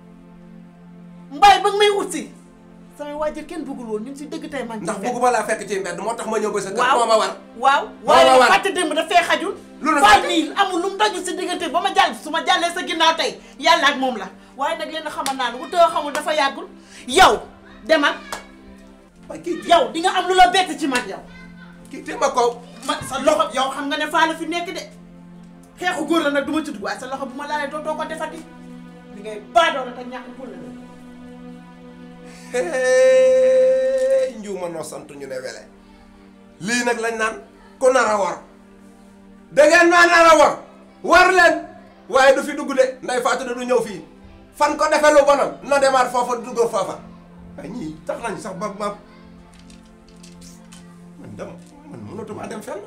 Mbaye ba nga may ut si samay waajur kenn bëggul woon ñu ngi si dëgg tey man. ndax bëgguma laa fekk ci mbedd moo tax ma ñëw ba sa kër waaw moo ma war waaw Moo waaye ma nag war. fàtte démb dafay xajul. Lu la Fall fàtte? nii amul lu mu daju si diggante ba ma jàll su ma jàllee sa ginnaaw tey yàlla ak moom la waaye nag leen xamal naa ne bu tëw xamul dafa yàggul yow demal yow di nga am lu la bett ci man yow. kii te ma ko ma sa loxo yow xam nga ne Fall la fi nekk de xeexu góor la nag du ma ci dugg waaye sa loxo bu ma laalee doo doo ko defati li ngay baadoo la te ñàkk pour la Hey, njuuma noo sant ñu ne wele lii nag lañ naan ku nar a war da ngeen maa nar a war war leen waaye du fi dugg de nday faatu de du ñëw fii fan ko defee lu bonam na demaat foofa dugg foofa ay ñii tax nañ sax ba ma man dem man mënatuma dem fenn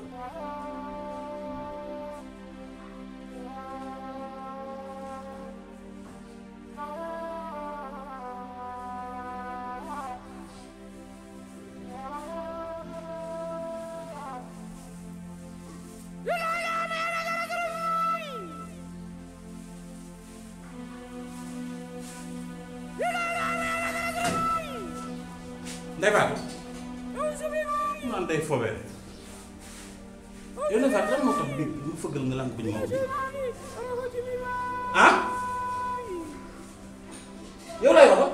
Ndeye Fatou mu naan day foobee rek yow Ndeye Fatou lan moo tax biir bu fëggal nga lànk bu ñu ma ubbi ah yow lay wax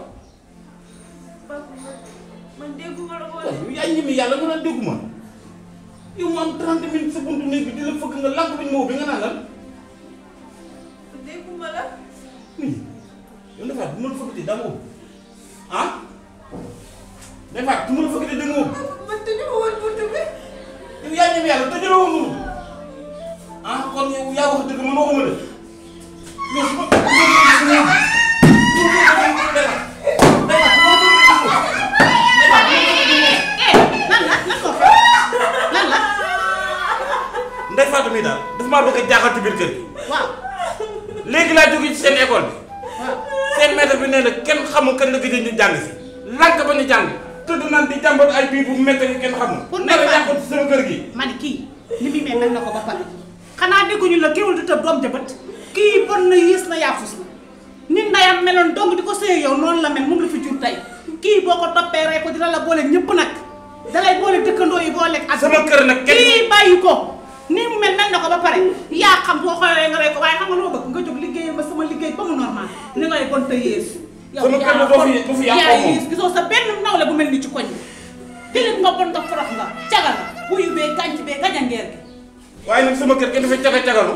man dégguma la waaw yow yaa ñimi yàlla nga naan dégguma yow mu am 30 minutes sa buntu néeg bi di la fëgg nga lànk bu ñu ma ubbi nga naan lan dégguma la yow Ndeye Fatou bu ma la fëggatee daa ma ubbi ah Ndeye Fatou bu ma la fëggatee da nga ubbi man tëju ma woon buntu bi yow yaa ñimi yàlla tëjuloo woon ah kon yow yaa wax dëgg man waxuma dëgg Ndeye Fatou mii daal dafa maa bëgg a jaaxal ci biir kër gi. waaw. léegi laa jóge ci seen école bi. seen maître bi nee na kenn xamul kan la gëj a ñu jàng si. lank ba ñu jàng. tudd naan di jàmbat ay biir bu métti yu kenn xamul. pour nar a yàqu ci sama kër gi. ma ne kii ni muy mel mel na ko ba pare xanaa dégguñu la kéwul di tëb doom jëbët kii bon na yiis na yaafus na nit ndayam meloon dong di ko sëy yow noonu la mel moom la fi jur tey kii boo ko toppee rey ko dina la boole ñëpp nag dalay boole dëkkandoo yi boole ak sama kër nag kenn kii bàyyi ko nii mu mel mel na ko ba pare yaa xam boo xoolee nga rey ko waaye xam nga lu ma bëgg nga jóg liggéeyal ma sama liggéey ba mu normal ni ngay bon te yées yow Sama kër yaa la doo fi- bon, doo fi yàqoo yaa moom. yées gisoo sa benn nawle bu mel ni ci koñ bi tilim nga bon nga forox nga caga nga wuyu bee gànc bee gajangeer gi waaye nag sama kër kenn dafay caga cagalu.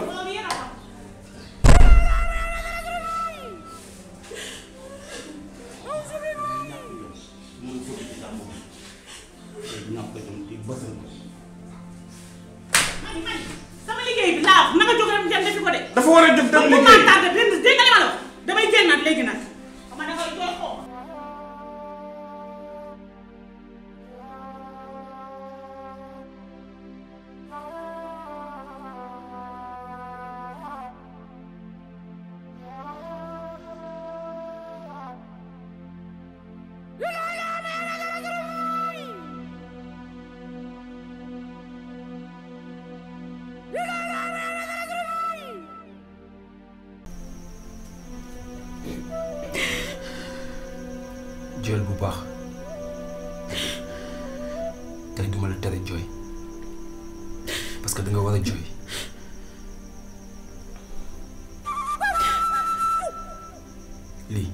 sama liggéey bi laa wax na nga jóg rek dem defi ko de. dafa war a jóg dem bu ma liggéey. tardé benn dégg nga li ma la wax damay génnaat léegi nag. xam nga dangay jooy xoo. jooyal bu baax tey duma la tere jooy parce que da nga war a jooy lii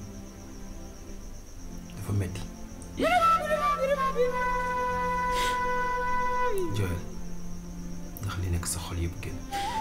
dafa metti jooyal ndax li nekk sa xol yëpp génn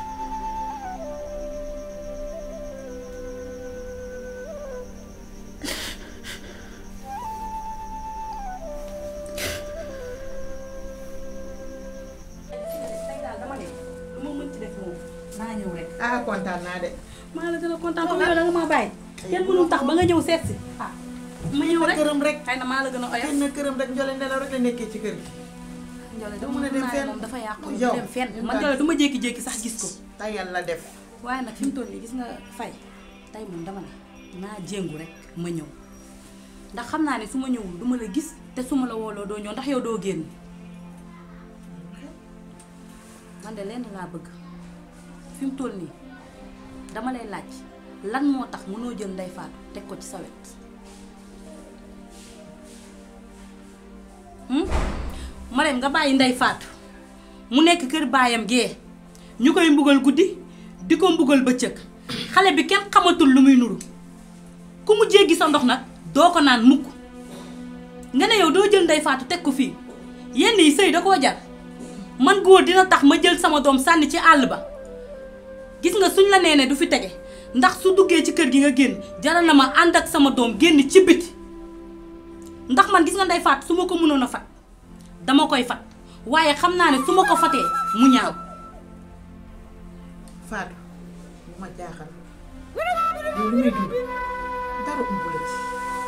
lu ma mën ci def moom naa ñëw rek. ah kontaan naa de. maa la gën a kontaan comme yow da nga maa bàyyi. kenn mënul tax ba nga ñëw seet si. ah ma ñëw rek këram rek. xëy na maa la gën a oyof. xëy na këram rek njole nelaw rek la nekkee ci kër gi. Njole doo mën a dem fenn moom dafa yàqu du yow dem fenn man Njole du ma jékki-jékki sax gis ko. tey yàlla def. waaye nag fi mu toll nii gis nga fay tey moom dama ne naa jéngu rek ma ñëw ndax xam naa ne su ma ñëwul du ma la gis te su ma la wooloo doo ñëw ndax yow doo génn man de lenn laa bëgg fi mu toll nii dama lay laaj lan moo tax mënoo jël Ndeye Fatou teg ko ci sa wet hmm? ma dem nga bàyyi Ndeye Fatou mu nekk kër baayam gee ñu koy mbugal guddi di ko mbugal bëccëg xale bi kenn xamatul lu muy nuru ku mu jéggi sa ndox nag doo ko naan mukk nga ne yow doo jël Ndeye Fatou teg ko fii yenn yi sëy da koo jar man góor dina tax ma jël sama doom sànni ci àll ba gis nga suñ la nee ne du fi tege ndax su duggee ci kër gi nga génn jaral na ma ànd ak sama doom génn ci biti ndax man gis nga Ndeye Fatou su ma ko mënoon a fat dama koy fat waaye xam naa ne su ma ko fatee mu ñaaw Fatou bu ma jaaxal yow li may dund dara ump la ci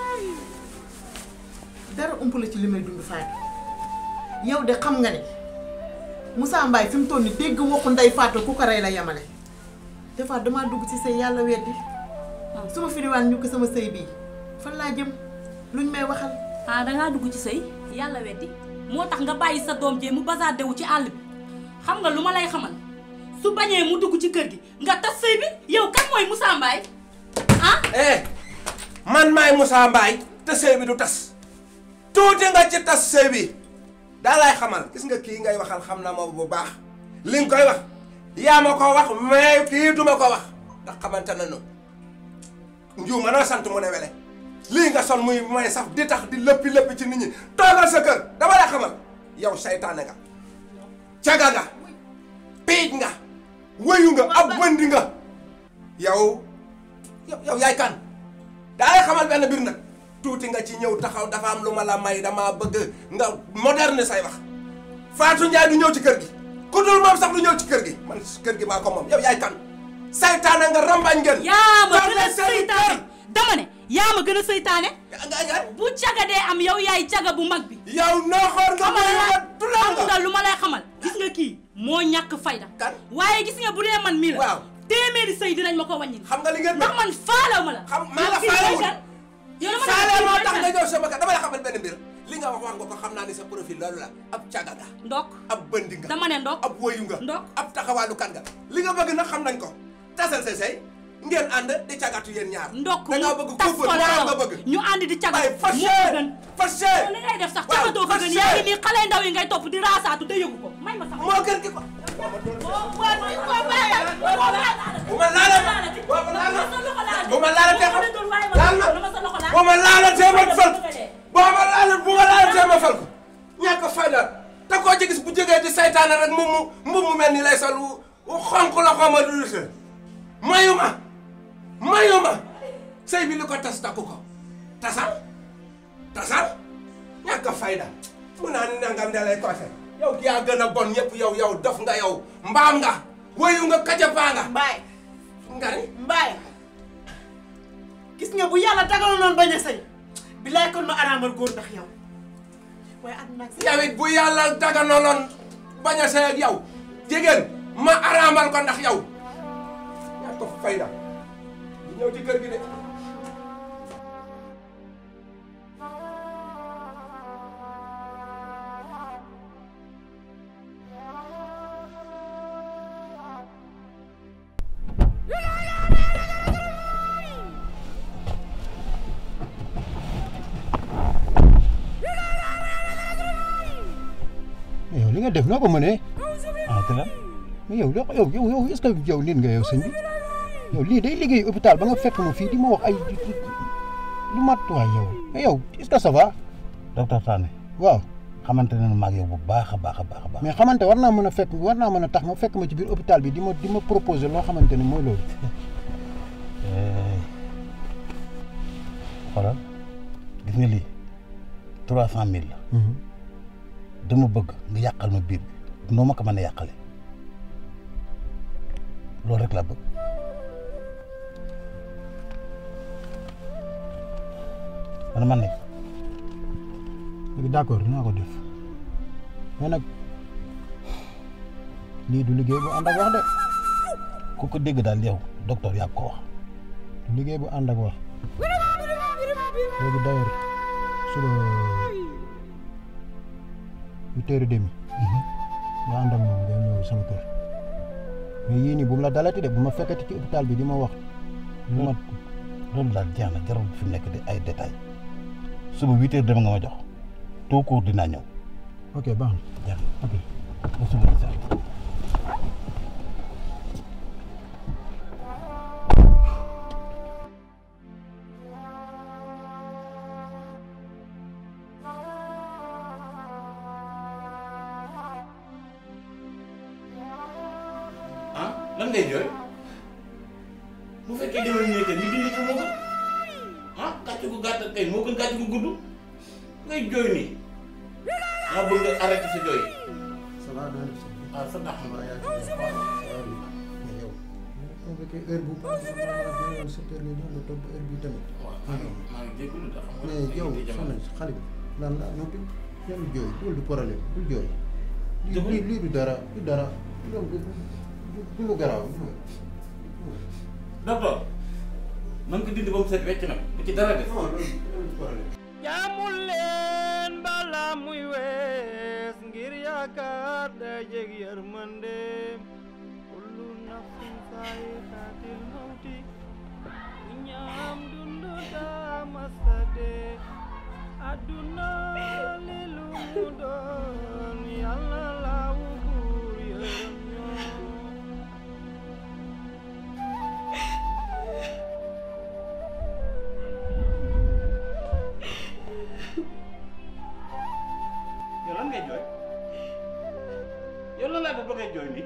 dara ump la ci li may dund Fatou yow de xam nga ne Moussa Mbaye fi mu toll nii dégg waxu Ndeye Fatou ku ko rey la yemale des fois damaa dugg ci sëy yàlla weddi su ma firiwaan ñu ko sama sëy bii fan laa jëm luñ may waxal ah dangaa dugg ci sëy yàlla weddi moo tax nga bàyyi sa doom jee mu basaade wu ci àll bi xam nga lu ma lay xamal su bañee mu dugg ci kër gi nga tas sëy bi yow kan mooy Moussa Mbaye ah eh man maay Moussa Mbaye te sëy bi du tas tuuti nga ci tas sëy bi daa lay xamal gis nga kii ngay waxal xam na ma bu baax li nga koy wax yaa ma ko wax mais kii duma ko wax ndax xamante nañu njuuma na sant mu ne wele lii nga sol muy may saf di tax di lëppi lëppi ci nit ñi toogal sa kër dama lay xamal yow saytaane nga caga nga piij nga wëyu nga ab bëndi nga yow yow yow yaay kan daa lay xamal benn mbir nag tuuti nga ci ñëw taxaw dafa am lu ma la may dama bëgg nga moderne say wax Fatou Ndiaye du ñëw ci kër gi ku dul moom sax du ñëw ci kër gi man kër gi maa ko moom yow yaay kan saytaane nga rambañ ngeen yaa ma Toog gën a leen seen i seytaane dama ne yaa ma gën a seytaane nga bu caga dee am yow yaay caga bu mag bi yow nooxoor nga xamal la tulal xam nga lu ma lay xamal gis nga kii moo ñàkk fayda waaye gis nga bu dee man mii la téeméeri sëy dinañ ma ko wàññil xam nga li ngeen ndax man faalew ma la xam maa la kii faalewul mooy kan? yow dama ne faale kii moo mooy tax kan? nga ñëw sama kër dama la xamal benn mbir li nga wax wax nga ko xam naa ni sa profil loolu la ab caga nga ndok ab bëndi nga dama ne ndok ab woyu nga ndok ab taxawaalu kan nga li nga bëgg nag xam nañ ko tasal say say ngeen ànd di cagatu yéen ñaar ndok da ngaa bëgg tas couple ko moom laa nga bëgg ñu ànd di caga ay fâché fâché li ngay def sax cagatoo ko gën yaa ngi nii xale ndaw yi ngay topp di raasaatu te yëgu ko may ma sax moo gën ki ko bu ma laala bu ma laala tee ma laal ma bu ma laala tee ma fal boo ma laala bu ma laala tee ma fal ko ñàkk fayda te koo ci gis bu jógee di saytaane rek mu mu mu mu mel ni lay sol wu xonq la xaw ma du dute mayu ma mayu ma sëy bi li ko tas takku ko tasal tasal ñàkk fayda mu naa ni nangam da lay koose yow ki yaa gën a bon ñëpp yow yow dof nga yow mbaam nga woyu nga kajapaa nga mbaay nga ni mbaay gis nga bu yàlla dagaloon noonu bañ a sëy bilaay kon ma araamal góor ndax yow waaye àdduna ak yow it bu yàlla daganaloon bañ a sëy ak yow jigéen ma araamal ko ndax yow yaa ko fayda bu ñëw ci kër gi de yow li nga def noo ko mënee ah te la mais yow loo yow yow yow est-ce que yow nit nga yow sëñ bi yow lii day liggéey hôpital ba nga fekk ma fii di ma wax ay lu mat waay yow mais yow est-ce que ça va. docteur Sané waaw xamante ne ma ak yow bu baax a baax a baax a baax. mais xamante war naa mën a fekk war naa mën a tax nga fekk ma ci biir hôpital bi di ma di ma proposer loo xamante ne mooy loolu. xoolal gis nga lii trois cent mille la. dama bëgg nga yàqal ma biir bi noo ma ko mën a yàqale loolu rek laa bëgg. man man nekk. léegi d'accord dinaa ko def mais nag lii du liggéey bu ànd ak wax de. ku ko dégg daal yow docteur yaa ko wax. du liggéey bu ànd ak wax léegi d'ailleurs suba huit heures et demi nga ànd ak moom nga ñëw sama kër mais yii nii bu mu la dalati de bu ma fekkati ci hôpital bi di ma wax lu ma loolu daal jeex na jarul fi mu nekk di ay détails suba huit heures dem nga ma jox tout court dinaa ñëw. ok baax na jeex na ok ba suba incha allah. ah lan ngay jooy bu fekkee demal nii que ni dindi ko moo gën ah kàcc gu gàtt kay moo gën kàcc gu gudd ngay jooy nii maa bëgg nga arrêté sa jooy. ça va naa def ah sa ndax ma yaa mais yow bu fekkee heure bu baax la ma la yoon sept heures nga ñëw nga toog ba heure bi tamit. waaw maa ngi maa ngi jégalu de xam nga. mais yow soxna si xale bi lan la noppi yow jooy loolu du problème du jooy. lii lii lii du dara du dara loolu du du lu garaaw. docteur na nga ko dindi ba mu set wecc nag bu ci dara def. jaamul leen bala muy wees ngir yaakaar day jeg yërmande kullu nafsin saayixatil mawti ñaam dund daa masa dee adduna li lu mu doon yàlla laawu buur yërëm ñoo yow lan ngay jooy yow lan laa def ba ngay jooy nii.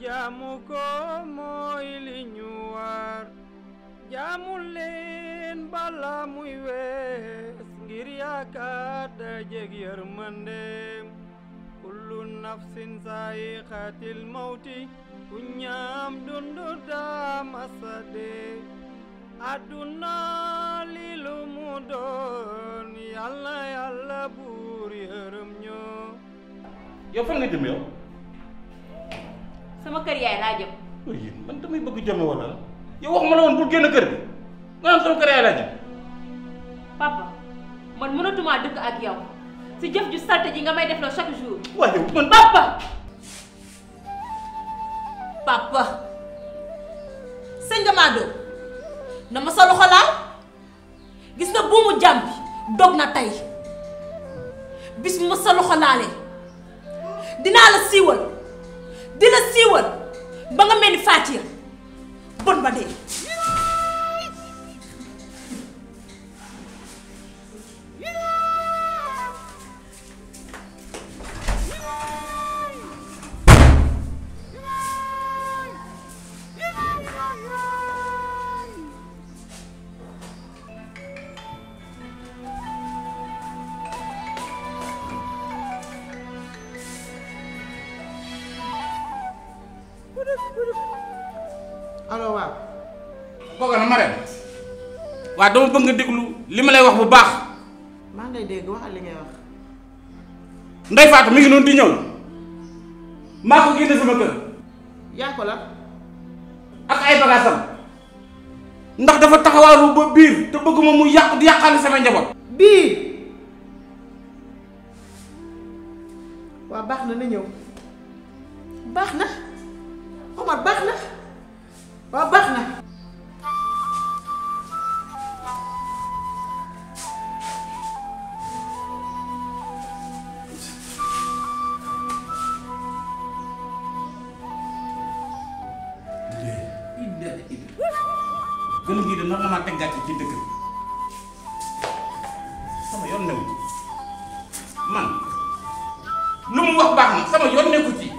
jaamu ko mooy li ñu war jaamu leen bala muy wees ngir yaakaar dajeg yërmandeem kullu nafsin saayiqatil mawti ku ñaam dundu daa masa dee àdduna li lu mu doon yàlla yàlla buur yërëm ñoo yow fan nga jëm yow. sama kër yaay laa jëm oui man damay bëgg jëm wala la yow wax ma la woon bul génn kër gi nga naan sama kër yaay laa jëm. papa man mënatumaa dëkk ak yow si jëf ju salte ji nga may def la chaque jour waaye yow man papa papa sëñ Gamado na ma sa loxo laal gis nga buumu jàmm bi dog na tey bis bu ma sa loxo laalee dinaa la siiwal di la siiwal ba nga mel ni Fatia bon ba dee allo waaw. kooku na ma dem waaw dama bëgg nga déglu li ma lay wax bu baax maa ngi lay dégg waxal li ngay wax. Ndey Faatu mi ngi noonu di ñëw maa ko génne sama kër yaa ko la. ak ay bagaasam ndax dafa taxawaalu ba biir te bëgguma mu yàq di yàqaale sama njaboot. bii waa baax na na ñëw baax na Omar baax na waa baax na gën a gii de nar na maa teg gàcce ci dëkk bi sama yoon newu ci man lu mu wax baax na sama yoon nekku ci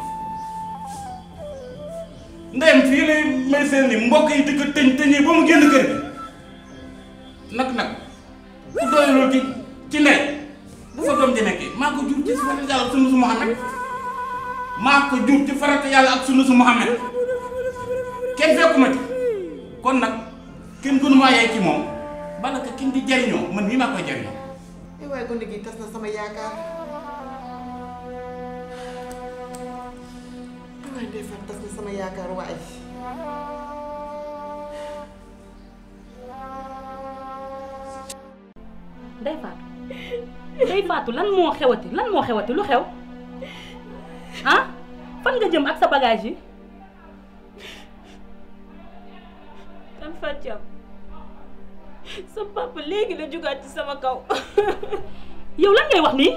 ndeyam fii lay may seen ni mbokk yi di ko tëñ tëñee ba mu génn kër gi nag nag ku doyuloo ci ci ndey bu fa doom di nekkee maa ko jur ci farata yàlla ak sunu su Muhammad maa ko jur ci farata yàlla ak sunu su Muhammad kenn fekkuma ci kon nag kenn gënu maa yaay ci moom bala ka kin di jariñoo man mii maa koy jariñoo ay waaye gone gi tas na sama yaakaar ay waaye Ndeye Fatou tas na sama yaakaar waay Ndey Faatu Ndey Faatu lan moo xewati lan moo xewati lu xew ah fan nga jëm ak sa bagage yi tan Fatiam sa papa léegi la jugaat ci sama kaw yow lan ngay wax nii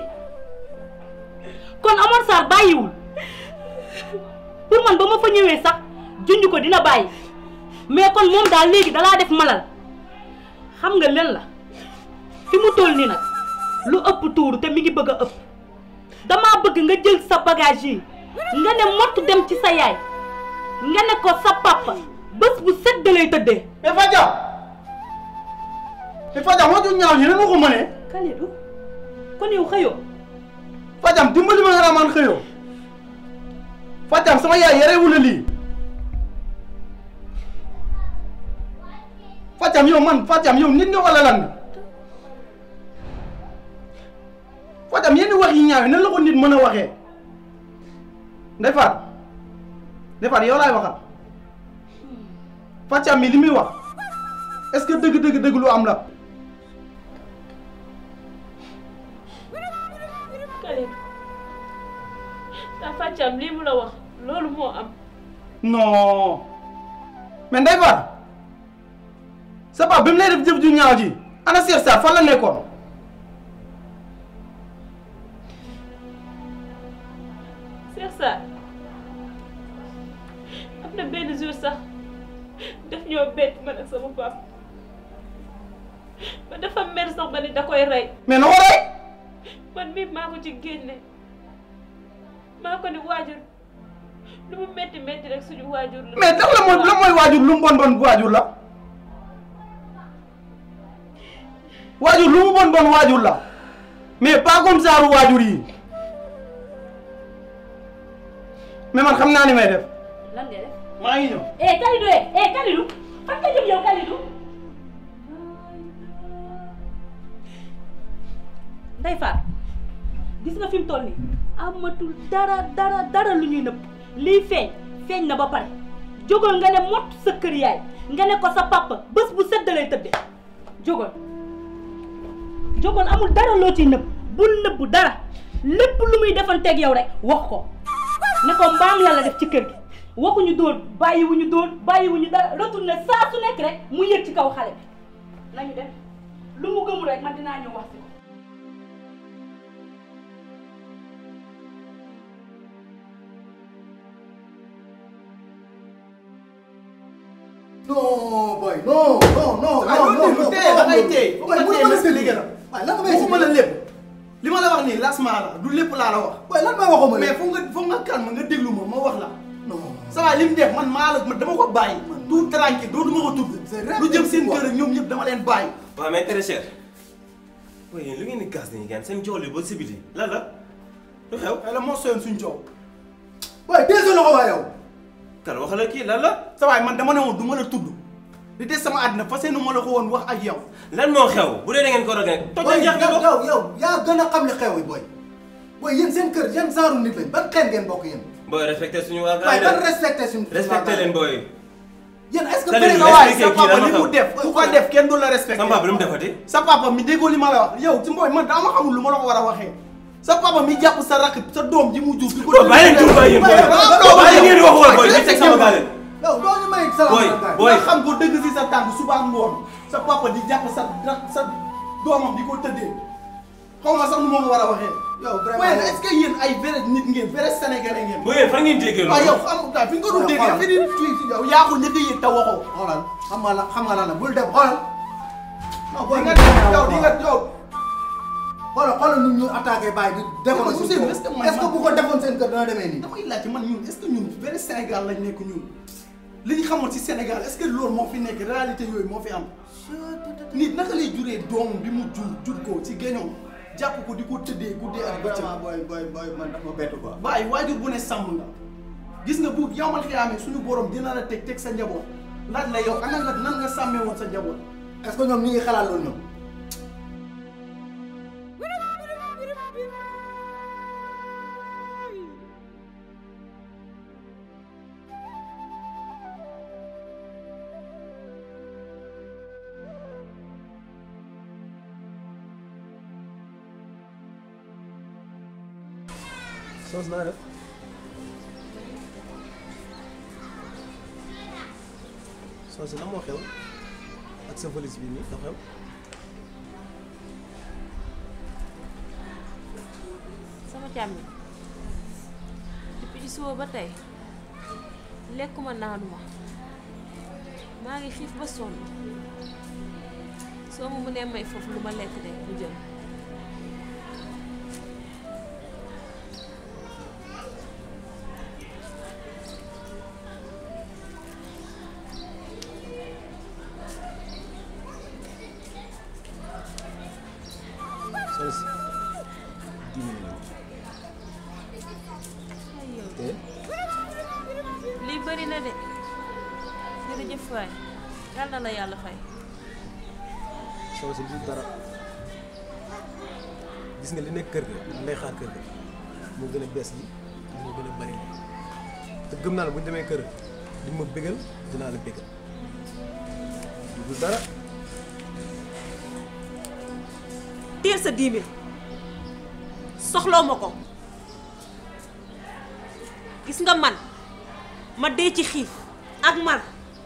kon Omar Sarr bàyyiwul pour man ba ma fa ñëwee sax junj ko dina bàyyi mais kon moom daal léegi dalaa def malal xam nga len la fi mu toll nii nag lu ëpp tuuru te mi ngi bëgg a ëpp damaa bëgg nga jël sa bagage yi nga ne mott dem ci sa yaay nga ne ko sa papa bés bu set da lay tëddee. mais Fadiam mais Fadiam wax ju ñaaw ñi nan nga ko mënee. Kalidou kon yow xëyoo. Fadiam dimbali ma nga raamaan xëyoo Fadiam sama yaay yarewul la lii Fadiam yow man Fadiam yow nit nga wala lan nga Fadiam yenn wax yi ñaaw yi nan la ko nit mën a waxee Ndeye Fatou Ndeye Fatou yow laay waxal Fadiam mi li muy wax est-ce que dëgg dëgg dëgg lu am la. Kalidou tan Fatiam lii mu la wax loolu moo am non mais Ndeye Fatou sa papa bi mu lay def jëf ju ñaaw ji ana Cheikh Sarr fan la nekkoon Cheikh Sarr am na benn jour sax daf ñoo bett man ak sama papa ba dafa mer sax ba ni da koy rey mais na ko rey man mii maa ko ci génne maa ko ni waajur lu mu métti métti rek suñu waajur la. mais dafa la mooy la mooy waajur lu mu bon bon waajur la waajur lu mu bon bon waajur la mais pas comme ça ru waajur yi mais man xam naa ni may def lan ngay def. maa ngi ñëw. eh Kalidou eh eh Kalidou fan nga jëm yow Kalidou. Ndeye Fatou gis nga fi mu toll nii amatul dara dara dara lu ñuy nëbb lii feeñ feeñ na ba pare jógal nga ne mott sa kër yaay nga ne ko sa papa bés bu sedd lay tëddee jógal jógal amul dara loo ciy nëbb bul nëbb dara lépp lu muy defanteeg yow rek wax ko ne ko mbaam la la def ci kër gi waxuñu dóor bàyyiwuñu dóor bàyyiwuñu dara retourné saa su nekk rek mu yëg ci kaw xale bi nañu def lu mu gëmul rek man dinaa ñëw wax si ko non boy non non non ah non loolu non tey da ngay tey boy bu mënu ma la expliqué la waaye lan nga may waxuma la lépp li ma la wax nii lasma la du lépp laa la wax boy lan may waxuma mais foog nga foog nga calme nga déglu ma ma wax la non ça va li mu def man maa la dama ko bàyyi tout tranquille dootuma ko tudd lu jëm seen kër ak ñoom ñëpp dama leen bàyyi waaw mais très cher waaye yéen lu ngeen di gas nii gan seen jool yi ba si biti lan la lu xew la moo soyoon suñ coow waaye dee sa loxo waa yow kan wax la kii lan la sa waay man dama ne woon du ma la tudd di des sama àddina fas yéene ma la ko woon wax ak yow lan moo xew bu dee da ngeen ko roge toj boy na jeex nga yow bokk yow yow yaa gën a xam li xew yi boy boy yéen seen kër yan genre nit lañ ban xeet ngeen bokk yéen booy respecté suñu waa waaye ban gars respecté suñu respecté leen booy yéen est-ce que Kalidou, bëri nga waay expliqué sa kii papa lan li la mu xew. def ku ko def kenn du la respecté sama papa lu mu defati sa papa mi déggoo li ma la wax yow ci mbooy man dama xamul lu ma la ko war a waxee sa papa mi jàpp sa rakk sa doom ji mu jur di ko Booy, bàyyi leen tur bàyyi yéen booy. Bàyyi ngeen di wax wala booy, di teg sama gaale. yow doo ñu may salaam Boy, gaay. boy. nga xam ko dëgg si sa tànk suba ak ngoon sa papa di jàpp sa rak sa doomam di ko tëddee xaw ma sax nu ma ko war a waxee yow vraiment waaye est-ce que yéen ay vrai nit ngeen vrai sénégalais ngeen booy yéen fan ngeen déggee waaw yow loolu xam nga fi nga ko doon déggee xoolal. fi di fii yow yaa ko njëkk a yëg te waxoo xoolal xam nga la xam nga lan la bul dem xoolal non di nga yow di nga yow xoolal xoolal ñun ñu attaqué bàyyi di defoon Ousseynou, suñu est-ce que kaw man- est-ce que bu ko defoon seen kër dana demee nii damay laajte man ñun est-ce que ñun vrai Sénégal lañ nekk ñun li ñu xamoon ci Sénégal est-ce que loolu moo fi nekk réalité yooyu moo fi am nit naka lay juree doomam bi mu jur jur ko ci géñoom jàpp ko di ko tëddee guddee ak bëccëg vraiment boy boy boy man dafa bett quoi bàyyi waajur bu ne sàmm nga gis nga bu yow man xiyaamee suñu borom dina la teg teg sa njaboot laaj la yow ana nga nan nga sàmmee woon sa njaboot est-ce que ñoom ñi ngi xalaat loolu ñoom soos naa def soos la moo xew ak sa valise bi nii da xew sama càmmi depuis ci suba ba tey lekkuma naanuma maa ngi xiif ba sonn soo ma mënee may foofu lu ma lekk de lu jël soos dix minutes ay yow te lii bëri na de jërëjëf waay yal na la yàlla fay soos du dara gis nga li nekk kër ga li lay xaar kër ga moo gën a bees gi moo gën a bari li te gëm naa ne bu ñu demee kër di ma bégal dinaa la bégal du dara teel sa dix mille soxloo ma ko gis nga man ma dee ci xiif ak mar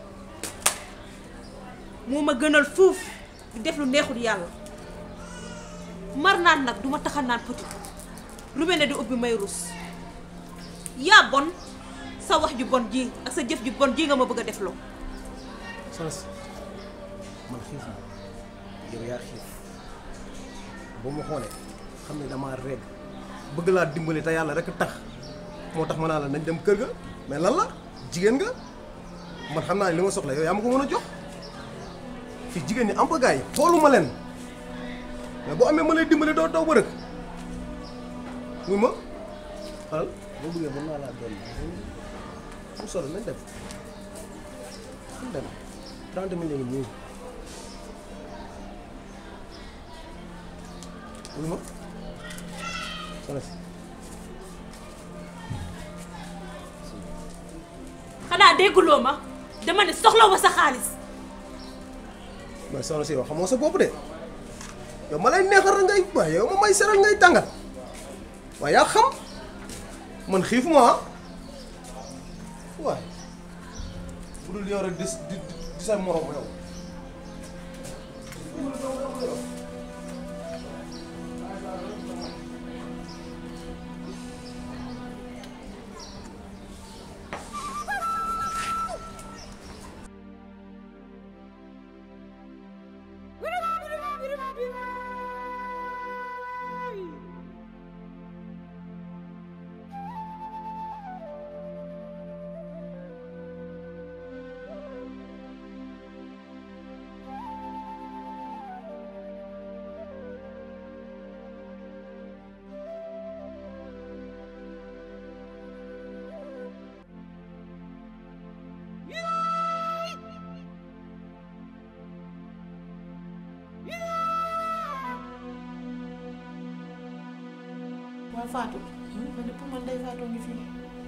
moo ma gënal fuuf di def lu neexul yàlla mar naan nag duma taxa naan petit lu mel ne di ubbi may rus yaa bon sa wax ju bon ji ak sa jëf ju bon ji nga ma bëgg a def loo soos man xiif ma yow yaa xiif boo ma xoolee xam ne damaa regg bëgg laa dimbali te yàlla rek tax moo tax ma naa la nañ dem kër ga mais lan la jigéen nga man xam naa ne li ma soxla yow yaa ma ko mën a jox fii jigéen ñi am ba gars yi xooluma leen mais boo amee ma lay dimbale doo daw ba rëkk muy ma xalal boo bëggee mën naa laa doon mu solo nañ dem nañ dem trente mille ngi nii muy ma soxna si xanaa dégguloo ma dama ne soxla ma sa xaalis mais soxna si yow xamoo sa bopp de yow ma lay neexal ngay waaye yow ma may seral ngay tàngal waaye yaa xam man xiif ma ah waaye bu dul yow rek di di di sa morom yow. waa Fatou man de pour man day Fatou ngi fii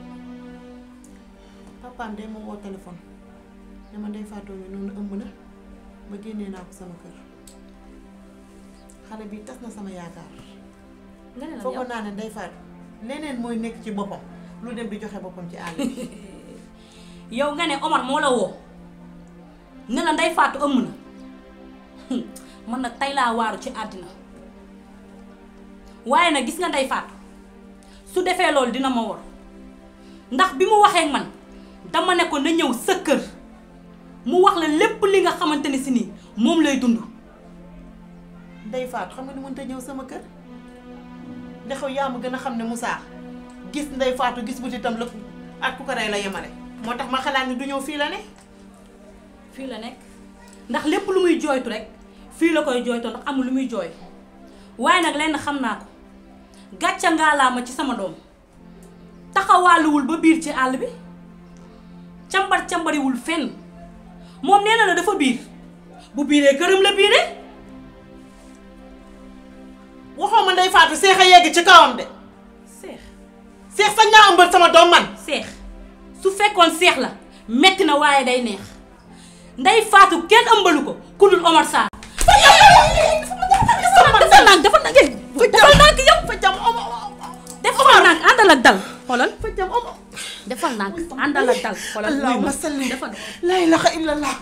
papaam de ma woo téléphone ne ma day Fatou ngi noonu ëmb na ba génnee naa ko sama kër xale bi tas na sama yaakaar nga ne la foogoon naa ne day Fatou leneen mooy nekk ci boppam lu dem di joxe boppam ci àll bi yow nga ne Omar moo la woo ne la nday faatu ëmm na man nag tey laa waaru ci àddina waaye nag gis nga nday faatu su defee loolu dina ma war ndax bi mu waxee ak man dama ne ko na ñëw sa kër mu wax la lépp li nga xamante ni si nii moom lay dund Ndey Faatu xam nga ni mënta ñëw sama kër ndax yow yaa ma gën a xam ne Moussa gis Ndey Faatu gis butitam la ak ku ko rey la yemale moo tax ma xalaat ni du ñëw fii la ne fii la nekk ndax lépp lu muy jooytu rek fii la koy jooytoo ndax amul lu muy jooy waaye nag lenn xam naa ko gàcca ngaalaama ci sama doom taxawaaluwul ba biir ci àll bi cambar cambariwul fenn moom nee na la dafa biir bu biiree këram la biiree waxoo ma Ndey Faatu seex a yegg ci kawam de seex seex sañ naa ëmbal sama doom man seex su fekkoon seex la metti na waaye day neex nday faatu kenn ëmbalu ko ku dul Omar Sarr defal nànk defal nànk defal nànk yow fa jam defal nànk àndal ak dal xoolal defal nànk àndal ak dal xoolal allahumma salli defal la ilaha illallah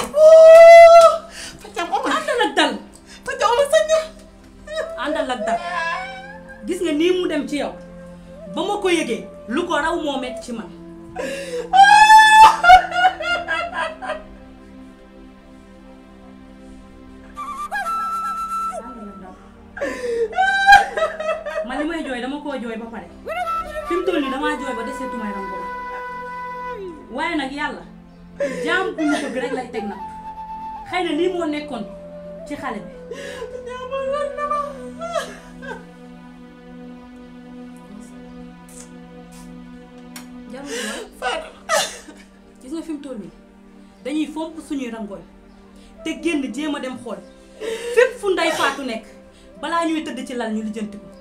fa jam Omar àndal ak dal fa jam Omar sañ àndal ak dal gis nga nii mu dem ci yow ba ma ko yëgee lu ko raw moo metti ci man man li may jooy dama koo jooy ba pare fi mu toll nii damaa jooy ba deseetu may rangoon waaye nag yàlla jaam bu ñu bëgg rek lay teg nag xëy na lii moo nekkoon ci xale bi jarul mooy gis nga fi mu toll nii dañuy fomp suñuy rangooñ te génn jéem a dem xool fépp fu nday faatu nekk balaa ñuy tëdd ci lal ñu lijjanti ko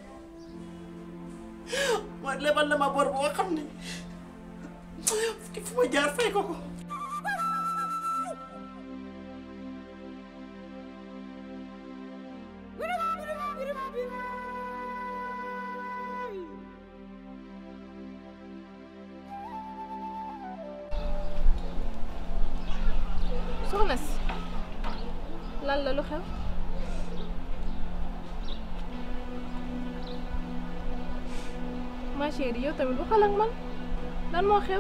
mooy lebal na ma bor boo xam ne fu ma jaar fay ko ko soxna si lan la lu xew ma chérie yow tamit waxal ak man lan moo xew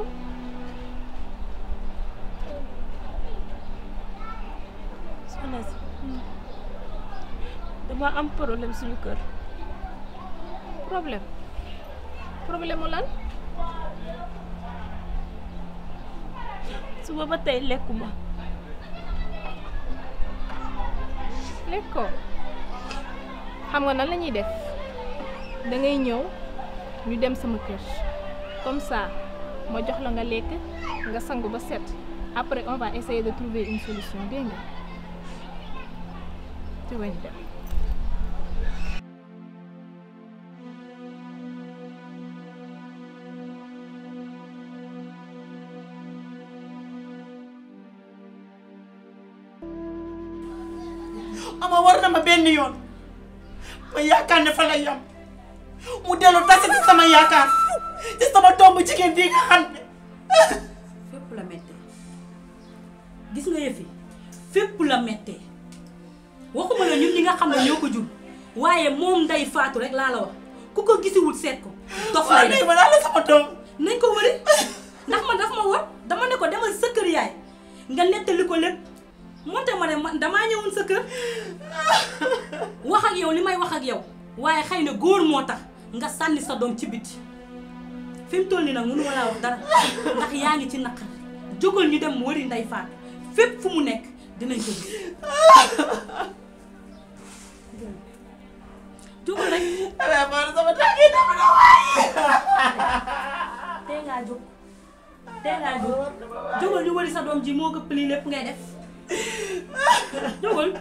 soxna si dama am problème suñu kër problème problème mu lan suba ba tey lekkuma lekkoo xam nga nan la ñuy def da ngay ñëw ñu dem sama kër comme ça ma jox la nga lekk nga sangu ba set après on va essayer de trouver une solution dégg nga ci wañ dem ama war na ma benn yoon ma yaakaar ne fa lay yam mu dellu tase ci sama yaakaar ci sama tomb jigéen bii nga xam ne fépp la mettee gis nga yëfi fépp la mettee waxuma la ñun ñi nga xam ne ñoo ko jur waaye moom nday faatu rek laa la wax ku ko gisiwul seet ko dof lay def ma daal la sama doom nañ ko wëri ndax man daf ma war dama ne ko demal sa kër yaay nga nettali ko lépp moonte ma ne man damaa ñëwoon sa kër wax ak yow li may wax ak yow waaye xëy na góor moo tax nga sànni sa doom ci biti fi mu toll nii nag mënuma laa wax dara ndax yaa ngi ci naqar jógal ñu dem wëri nday faat fépp fu mu nekk dinañ ko gis jógal rek sama tànk yi dama na waaye tey ngaa jóg tey ngaa jóg jógal ñu wëri sa doom ji moo gëpp lii lépp ngay def jógal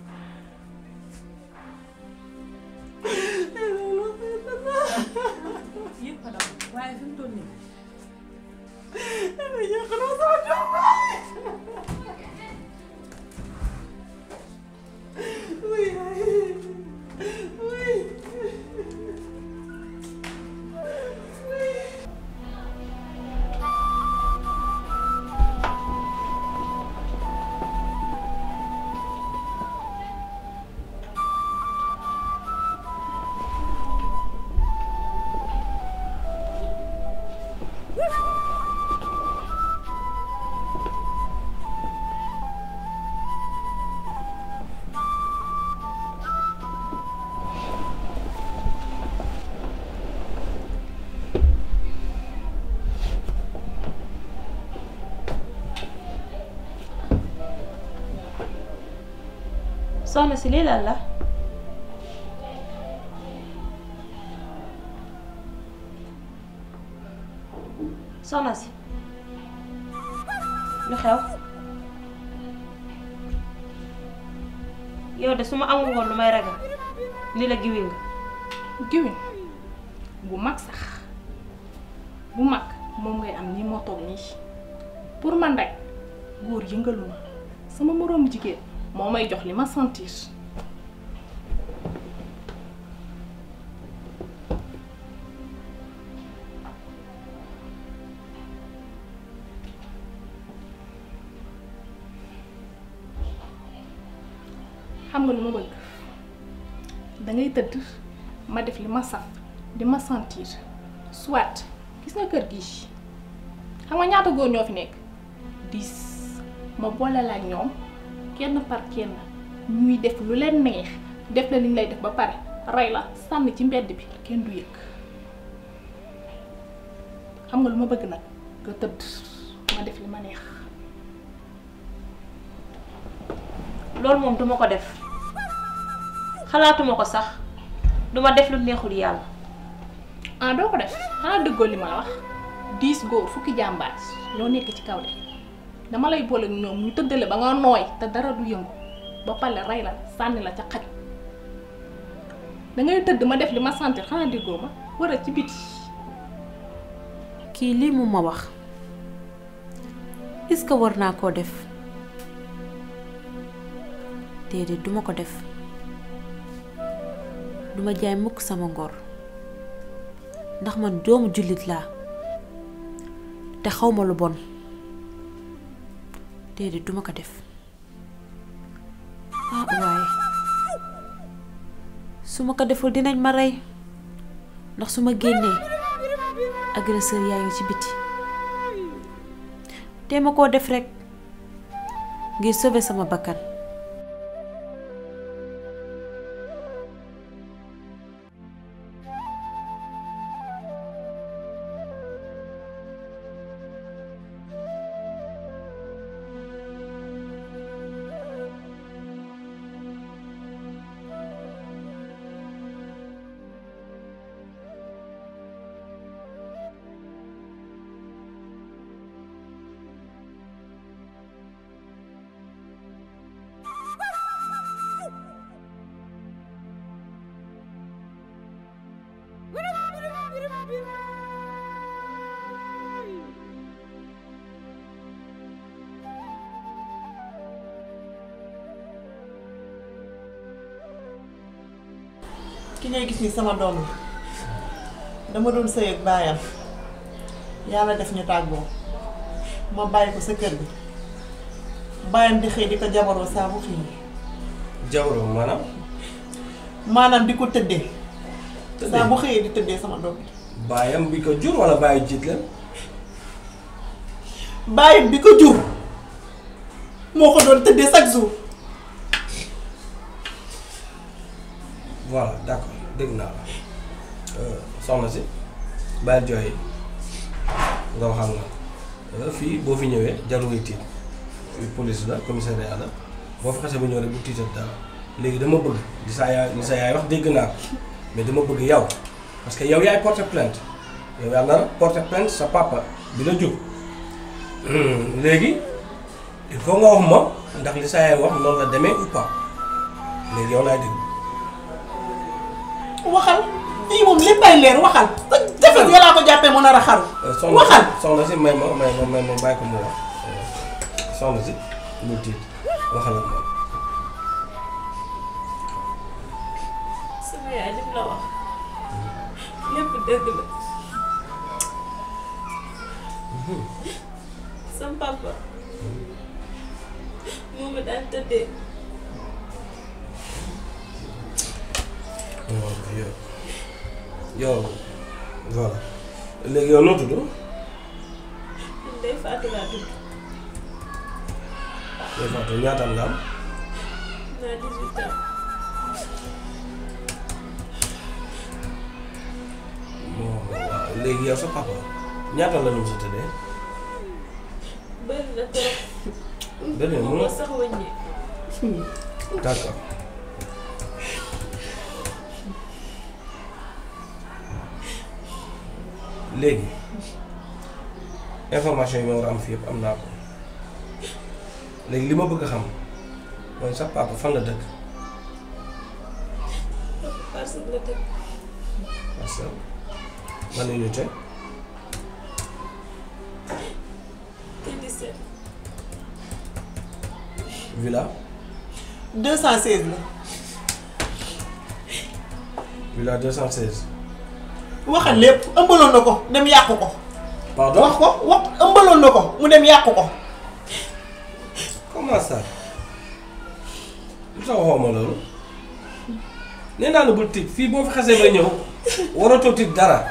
yëpp a daw waaye fi mu toll nii soxna si lii lan la soxna si lu xew yow de su ma amul woon lu may ragal ni la giwin nga giwin bu mag sax bu mag moom ngay am nii moo toog nii pour man rek góor yëngalu ma sama moroomu jigéen moo may jox li ma sentir xam nga lu ma bëgg dangay tëdd ma def li ma saf di ma sentir soit gis nga kër gi xam nga ñaata góor ñoo fi nekk dix ma boole la ak ñoom kenn par kenn ñuy def lu leen neex def la li ñu lay def ba pare rey la sànni ci mbedd bi kenn du yëg xam nga lu ma bëgg nag nga tëdd ma def li ma neex loolu moom duma ko def xalaatuma ko sax duma def lu neexul yàlla ah doo ko def xanaa dëggoo li ma la wax dix góor fukki jàmbaar ñoo nekk ci kaw de dama lay boole ak ñoom ñu tëddale ba nga nooy te dara du yëngu ba pare rey la sànni la ca xaj dangay tëdd ma def li ma sentir xanaa déggoo ma war a ci biti kii lii mu ma wax est-ce que war naa koo def déedéet duma ko def duma jaay mukk sama ngor ndax man doomu jullit laa te xawma lu bon déedéet duma ko def ah waaye su ma ko deful dinañ ma rey ndax su ma génnee agresseur yaa ngi ci biti te ma koo def rekk ngir sauver sama bakkan ngay gis ni sama doom la dama doon sëy ak baayam yàlla def ñu tàggoo ma bàyyi ko sa kër gi baayam di xëy di ko jabaroo saa bu xëy jabaroo maanaam maanaam di ko tëddee saa bu xëyee di tëddee sama doom bi baayam bi ko jur wala baayu jiit leen baayam bi ko jur moo ko doon tëddee chaque jour voilà d'accord dégg naa la soxna si bàyyi jooy yi nga wax ak man fii boo fi ñëwee jarul ngay tiit fii police la commissariat la boo fa xasee ba ñëw rek bu tiital dara léegi dama bëgg li sa yaay li sa yaay wax dégg naa ko mais dama bëgg yow parce que yow yaay porter plainte yow yaa nar a porter plainte sa papa bi la jur léegi il faut nga wax ma ndax li sa yaay wax noonu la demee ou pas léegi yow laay dégg. waxal fii moom léppay leer waxal defet ya laa ko jàppee mu nar a xaru soxna waxal si soxna si may ma may ma may ma bàyyi ko mu wax soxna si bul tiit waxal ak moom. sama yaay lim la wax lépp dëgg la sama papa moo ma daan tëddee yow yow voilà léegi yow noo tudd Ndeye Fatou laa tudd yow Fatou ñaata nga am naa 18 ans bon waaw léegi yow sa papa ñaata la ñu sa tëddee bëri na trop bëri na moo mënoo sax wëññi d'accord léegi information yi ma war a am fii yëpp am naa ko léegi li ma bëgg a xam mooy sa papa fan la dëkk parce que la tëdd parce que man la ñu te te 17 villa 216 la villa 216 waxal lépp ëmbaloon na ko dem yàqu ko pardon wax ko wax ëmbaloon na ko mu dem yàqu ko comment ça lu tax waxoo ma loolu nee naa la bul tiit fii boo fi xasee ba ñëw waratoo tiit dara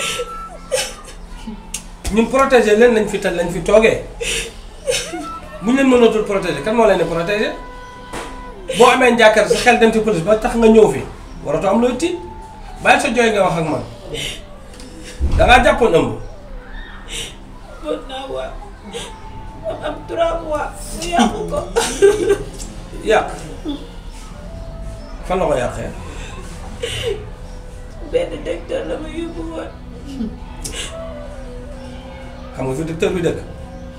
ñun protéger leen lañ fi tal lañ fi toogee bu ñu leen mënatul protéger kan moo leen di protéger boo amee njàkkar sa xel dem ci police ba tax nga ñëw fi waratoo am looy tiit bàyyi sa jooy nga wax ak man dangaa jàppoon ëmb mën naa waa am am 3 mois mu yàqu ko yàq fan la ko yàqee benn docteur la ma yóbbu woon xam nga fi docteur bi dëkk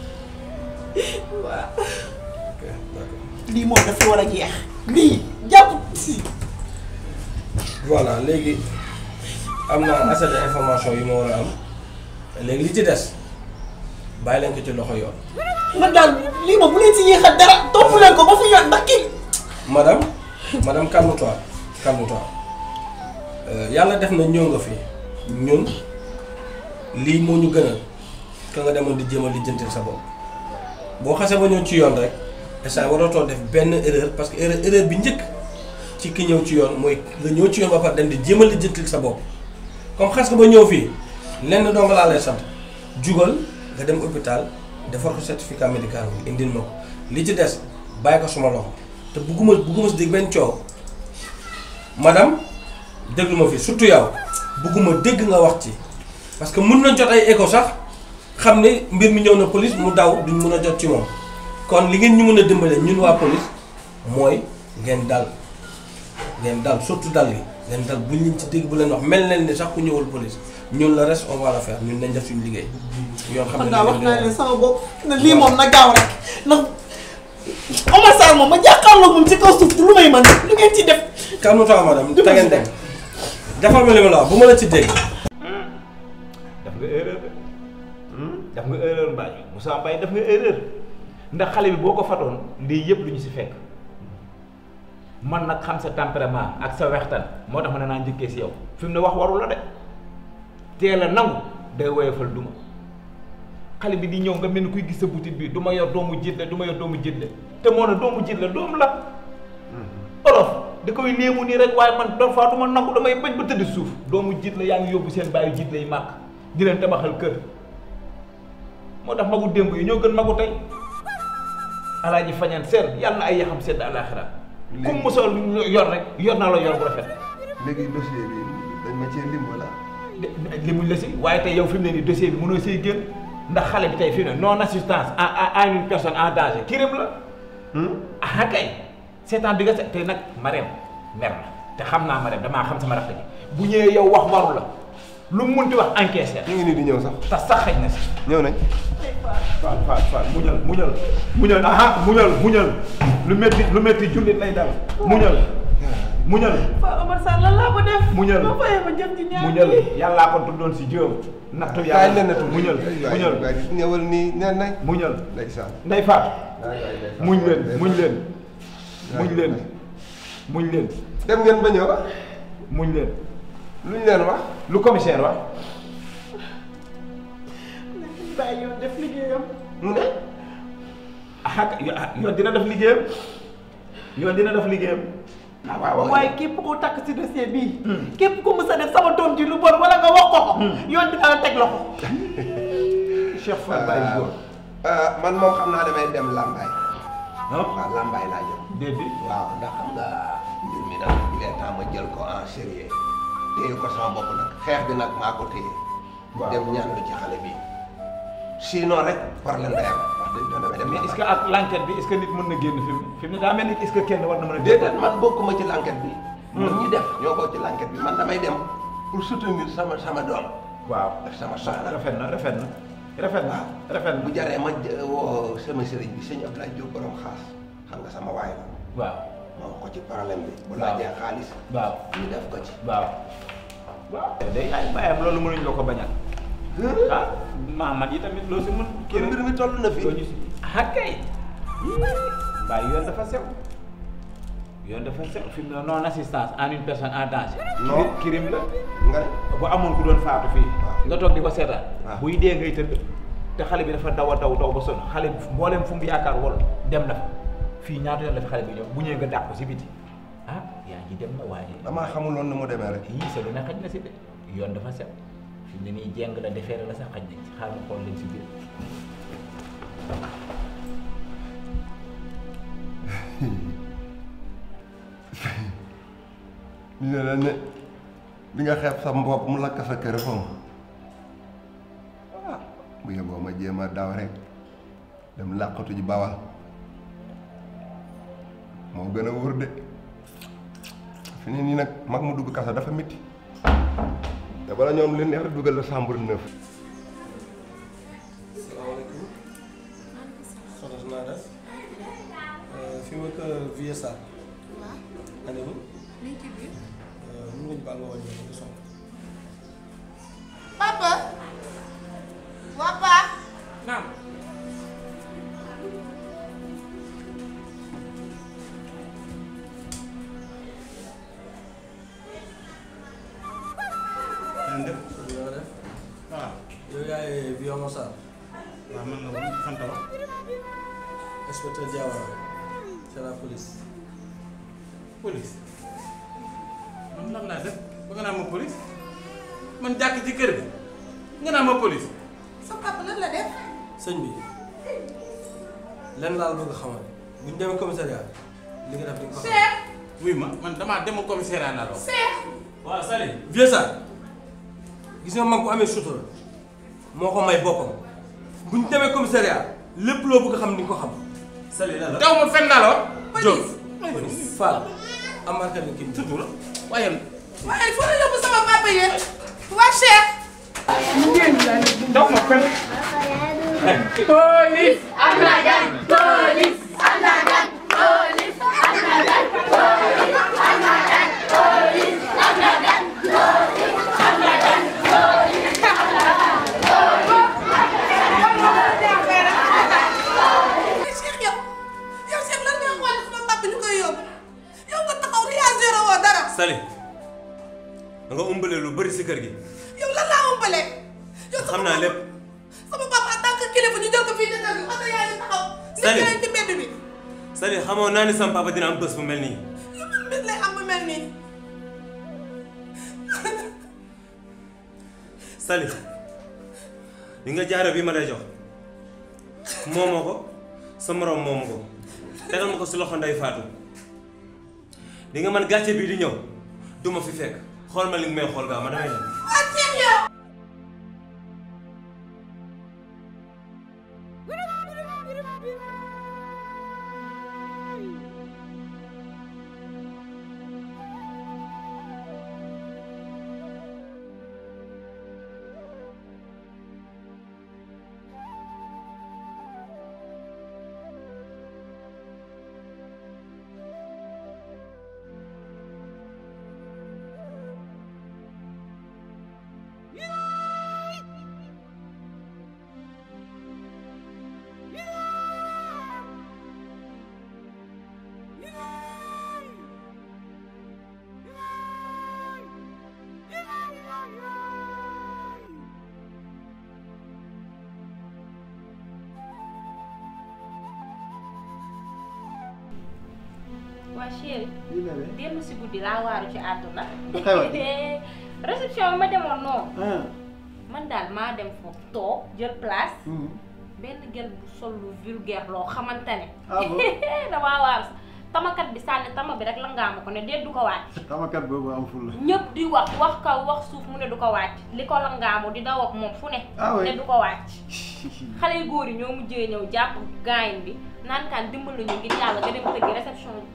waaw lii moom dafa war a jeex lii jàpp si voilà léegi am na assez d'information yu ma war a am léegi li ci des bàyyi leen ko ci loxo yoon man daal lii moom bu leen si yéexal dara topp leen ko ba fi yoon ndax kii madame madame calme-toi calme-toi Euh, yàlla def na ñëw nga fi ñun lii moo ñu gënal ka nga demoon di jéem a lijjantil sa bopp boo xasee ba ñëw ci yoon rek instant waratoo def benn erreur parce que erreur erreur bi njëkk ci ki ñëw ci yoon mooy nga ñëw ci yoon ba pare dem di jéem a lijjantil sa bopp comme xas nga ba ñëw fii lenn dong laa lay sant jugal nga dem hôpital defar ko certificat médical bi indil ma ko li ci des bàyyi ko suma loxo te bugguma bugguma si dégg benn coow madame déglu ma fi surtout yow bugguma dégg nga wax ci parce que mun na jot ay écho sax xam ne mbir mi ñëw na police mu daw duñ mun a jot ci moom kon li ngeen ñu mën a dimbale ñun waa police mooy ngeen dal ngeen dal surtout dal yi ngeen dal buñ leen ci dégg bu leen wax mel leen ni sax ku ñëwul police ñun le reste on va le faire ñun nañ def suñu liggéey. yoon xam man ne daa wax naa leen sama bopp ne lii moom na gaaw rek ndax Omar Sarr moom ma jàkkaarloog moom ci kaw suuf lu may mën lu ngeen ci def. calme-toi madame te ngeen dem defal ma li ma la wax bu ma la ci dégg. def nga erreur de def nga erreur Mbaye Moussa Mbaye def nga erreur ndax xale bi boo ko fatoon lii yëpp lu ñu si fekk man nag xam sa tempérament ak sa wextan moo tax ma ne naa njëkkee si yow fi mu ne wax waru la de teel a nangu day woyofal duma xale bi di ñëw nga mel ni kuy gis sa butit bi du ma yor doomu jiit la du ma yor doomu jiit la te moo ne doomu jiit la doom la olof da koy léemu nii rek waaye man des fois du ma nangu damay bañ ba tëdd suuf doomu jiit la yaa ngi yóbbu seen bàyyi jiit lay màkk di leen tabaxal kër moo tax magu démb yi ñoo gën magu tey alaaji fañaan seen yàlla na ay yaxam sedd àlaaxira ku mu mosoo yor rek yor naa la yor bu rafet léegi dossier bi dañ ma cee lim wala. limuñ la si waaye tey yow fi mu ne nii dossier bi mënoo see génn ndax xale bi tey fi mu ne non assistance à à à une personne en danger crime la. ah kay seetaan bi nga se tey nag Marème mer na te xam naa Marème damaa xam sama rakk ji bu ñëwee yow wax waru la lu mu munti wax encaissé. ñu ngi nii di ñëw sax. te sax xëy na si. ñëw nañ. Faal Faal Faal muñal muñal muñal aha muñal muñal lu métti lu métti jullit lay dal muñal muñal Fa Omar Sall lan laa ko def. Muñal. ba fayee ma jëm ci ñaar muñal yàllaa ko tuddoon si jëm nattu kaay yàlla leen na tuuti. muñal muñal waay ñëwal nii nee nañ. muñal ndeysaan. ndey faat waay waay ndeysaan. muñ leen muñ leen muñ leen muñ leen dem ngeen ba ñëw. muñ leen luñ leen wax. lu commissaire wax bàyyi yoon def liggéeyam. mu ne. ah yoon dina def liggéeyam yoon dina def liggéeyam ah waaw waaw waaye képp koo takk si dossier bii. képp ku mës a def sama doom ji lu bon wala nga wax ko ko. yoon dina la teg loxo. Cheikh Fall Baye Góor. man moom xam naa damay dem Lambaye. waaw Lambaye laa jëm. déedéet. waaw ndax xam nga mbir mi nag il est temps ma jël ko en sérieux téye ko sama bopp nag xeex bi nag maa ko téye. waaw dem ñaanlu ci xale bi. sinon rek problème day am wax dëgg yàlla damay dem. mais est-ce que ak l'enquête bi est-ce que nit mën na génn fi mu fi mu ne daa mel ni est-ce que kenn war na mën a. déedéet man bokkuma ci l'enquête bi. ñun ñi def ñoo bokk ci l'enquête bi man damay dem pour soutenir sama sama doom. waaw ak sama soxna. rafet na rafet na rafet na rafet na bu jaree ma jë- woo sama sëriñ bi sëñ Abdoulaye Diop borom xaas xam nga sama waay la. waaw ma wax ko ci problème bi. bu waaw laajee xaalis. waaw ñu def ko ci. waaw waaw day ay bàyyam loolu mënuñ la ko bañal ah maamat yi tamit loo si mën kii mbir mi toll na fi ah kay waaye yoon dafa sew yoon dafa sew fi mu ne non assistance en une personne en danger Non. crime la nga bu amoon ku doon faatu fii nga toog di ko seetaan buy dee ngay tëdd te xale bi dafa daw a daw daw ba sonn xale bi mboolem fu mu yaakaar wol dem na fa fii ñaata yoon la fi xale bi ñëw bu ñëwee nga dàq ko si biti ah yaa ngi dem na waaye damaa xamuloon ni mu demee rek. yii sa lu ne xaj na si de yoon dafa sew fi mu ne nii jeng la defeere la sax xaj nañ ci xaaral ma xool leen si biir ñu ne la ne di nga xeeb sa mbopp mu lakk sa kër foofu ah bu yeboo ma jéem a daw rek dem làqatu ji bawal moo gën a wóor de fi ne nii nag mag mu dugg kaso dafa métti te bala ñoom li neex rek dugal la chambre neuf salaamaaleykum soxna si naa def fi ma kër Vieux Sarr. waaw. ane mu. liñ ci biir. mun nga ñu baal nga wàññi ko soxna. papa. waa Pa. naam. leen def. nga def. waaw. yow yaay Vieux Sarr. waaw man la woon sant wa. inspecteur Diawara. c'est la police. police man lan laa def ba nga naan ma police man jàkk ci kër bi nga naan ma police sa papa lan la def. sëñ bi lenn laa la bëgg a xamal bu ñu demee commissariat li nga def di nga ko xam. Cheikh. wuy ma man damaa dem commissariat naa la wax. Cheikh. waaw Sali. Vieux Sarr gis nga mag bu amee sutura moo ko may boppam bu ñu demee commissariat lépp loo bëgg a xam di nga ko xam. Sali la la daw ma fen naa la wax. Diop. Fall amarka ni kii sutura waaye waaye foo la yóbbu sama papa yéen. waa Cheikh. daw ma fen. Police. Anagan. Police. Anagan. Police. Anagan. Police. Anagan. Police. Anagan. Police. Anagan. Police. Cheikh yow yow Cheikh lan nga xool sama papa ñu koy yóbbu yow nga kër gi yow lan laa ëmbalee yow xam naa lépp sama papa en tant que kilifa ñu jël ko fii ci kër gi oto yaa ngi taxaw nit Sali. yaa ngi ci mbedd bi Sali xamoo naa ni sama papa dina am bés bu mel nii yu man mbir lay am bu mel nii Sali li nga jaaro bi ma lay jox moomoo ko sa moroom moomu ko tegal ma ko si loxo nday faatu di nga man gàcce bii di ñëw du ma fi fekk xool ma li nga may xool gaaw ma damay dem waa ceeb yow waa chéri lii bébé démb si guddi laa waaru ci àdduna Lu xewati? réception bi ma demoon noonu ah man daal maa dem foofu toog jël place benn gel bu sol lu vulgaire loo xamante ne Ah bon? damaa waaru sax tamakat bi sànni tama bi rek la ngaama ko ne déet du ko wàcc tamakat boobu am ful la ñëpp di wax wax kaw wax suuf mu ne du ko wàcc li ko la ngaamu di daw ak moom fu ne Ah oui? ne du ko wàcc xale yu góor yi ñoo mujjee ñëw jàpp gaayin bi naan kaan dimbali ñu ngir yàlla nga dem tëggi réception bi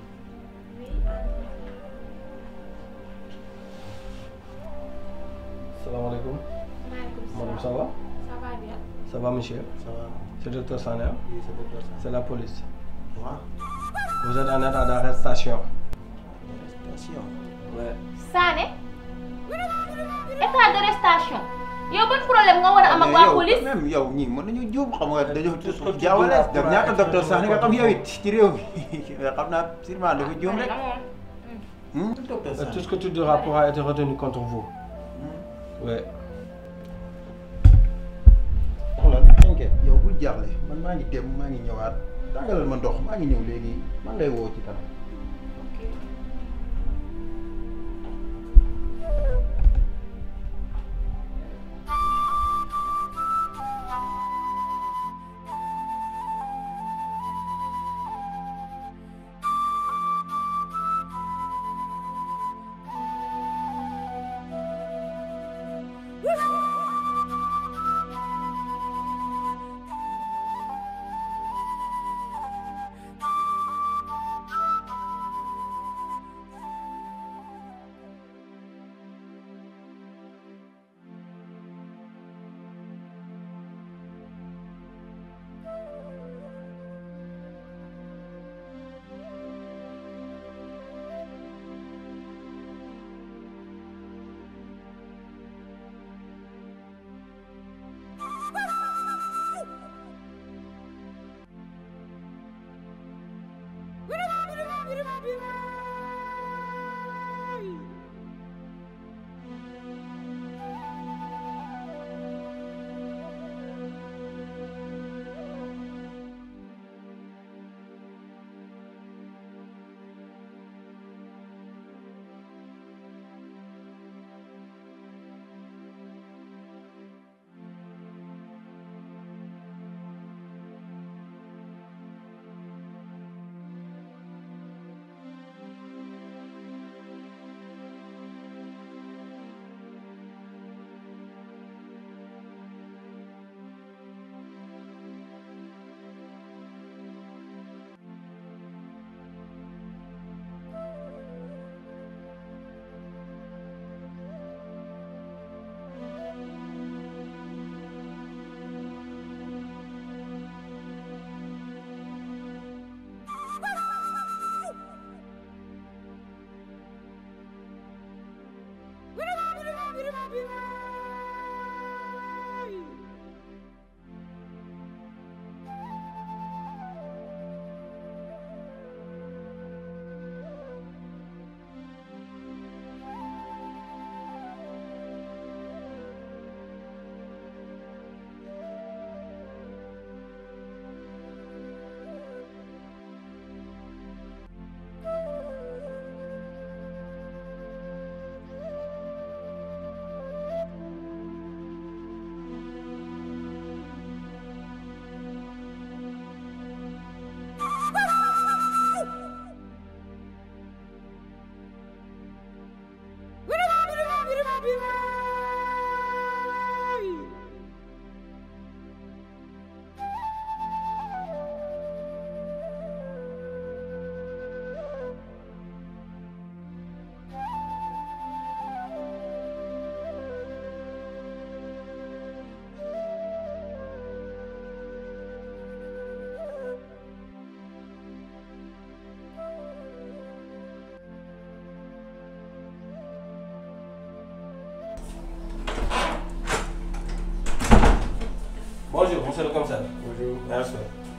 Salam alaikum. Maaleykum Madame, ça va Ça va bien. Ça va, monsieur Ça va. C'est le docteur Sané hein Oui, c'est le docteur Sané. C'est la police. Quoi Vous êtes en état d'arrestation. Attention. Ouais. Sané état d'arrestation yow ban problème nga war a am ak waa police même yow ñii mën nañu juum xam nga dañoo jaawale daf ñaata docteur sax ni nga xam yow it ci réew mi xam naa sûrement dafa juum rek Hmm? Euh, Tout ce que tu diras pourra être retenu contre vous. Ouais. xoolal t'inquiète yow bul jaaxle man maa ngi dem maa ngi ñëwaat tàngalal ma ndox maa ngi ñëw léegi man lay woo ci kanam Woo! monsieur le commissaire. Bonjour. Merci.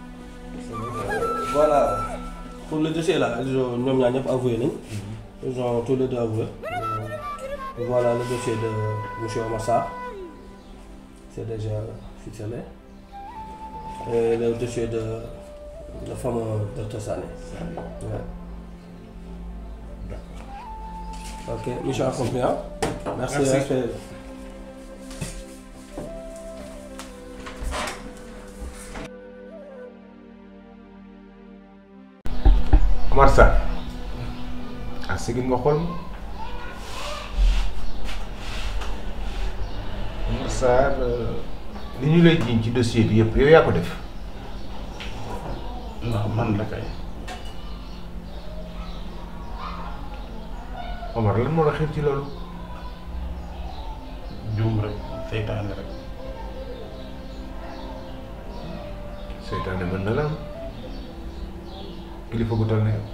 voilà. Pour le dossier là, ils ont ñoom ñaar ñëpp avoué nañ. Ils ont tous les deux avoué. Euh, Voilà le dossier de monsieur Omar Sarr. C'est déjà ficelé. Et le dossier de le fameux docteur Sané. Ouais. Ok, mission accomplie. hein? Merci. Merci. respect. Omar Sarr ah sigil nga xool ma Omar Sarr euh, li ñu lay jiiñ ci dossier bi yëpp yow yaa ko def waaw man la kay Omar lan moo la xew ci loolu juum rek seytaane rek seytaane mën na la am kilifa gu toll ne yow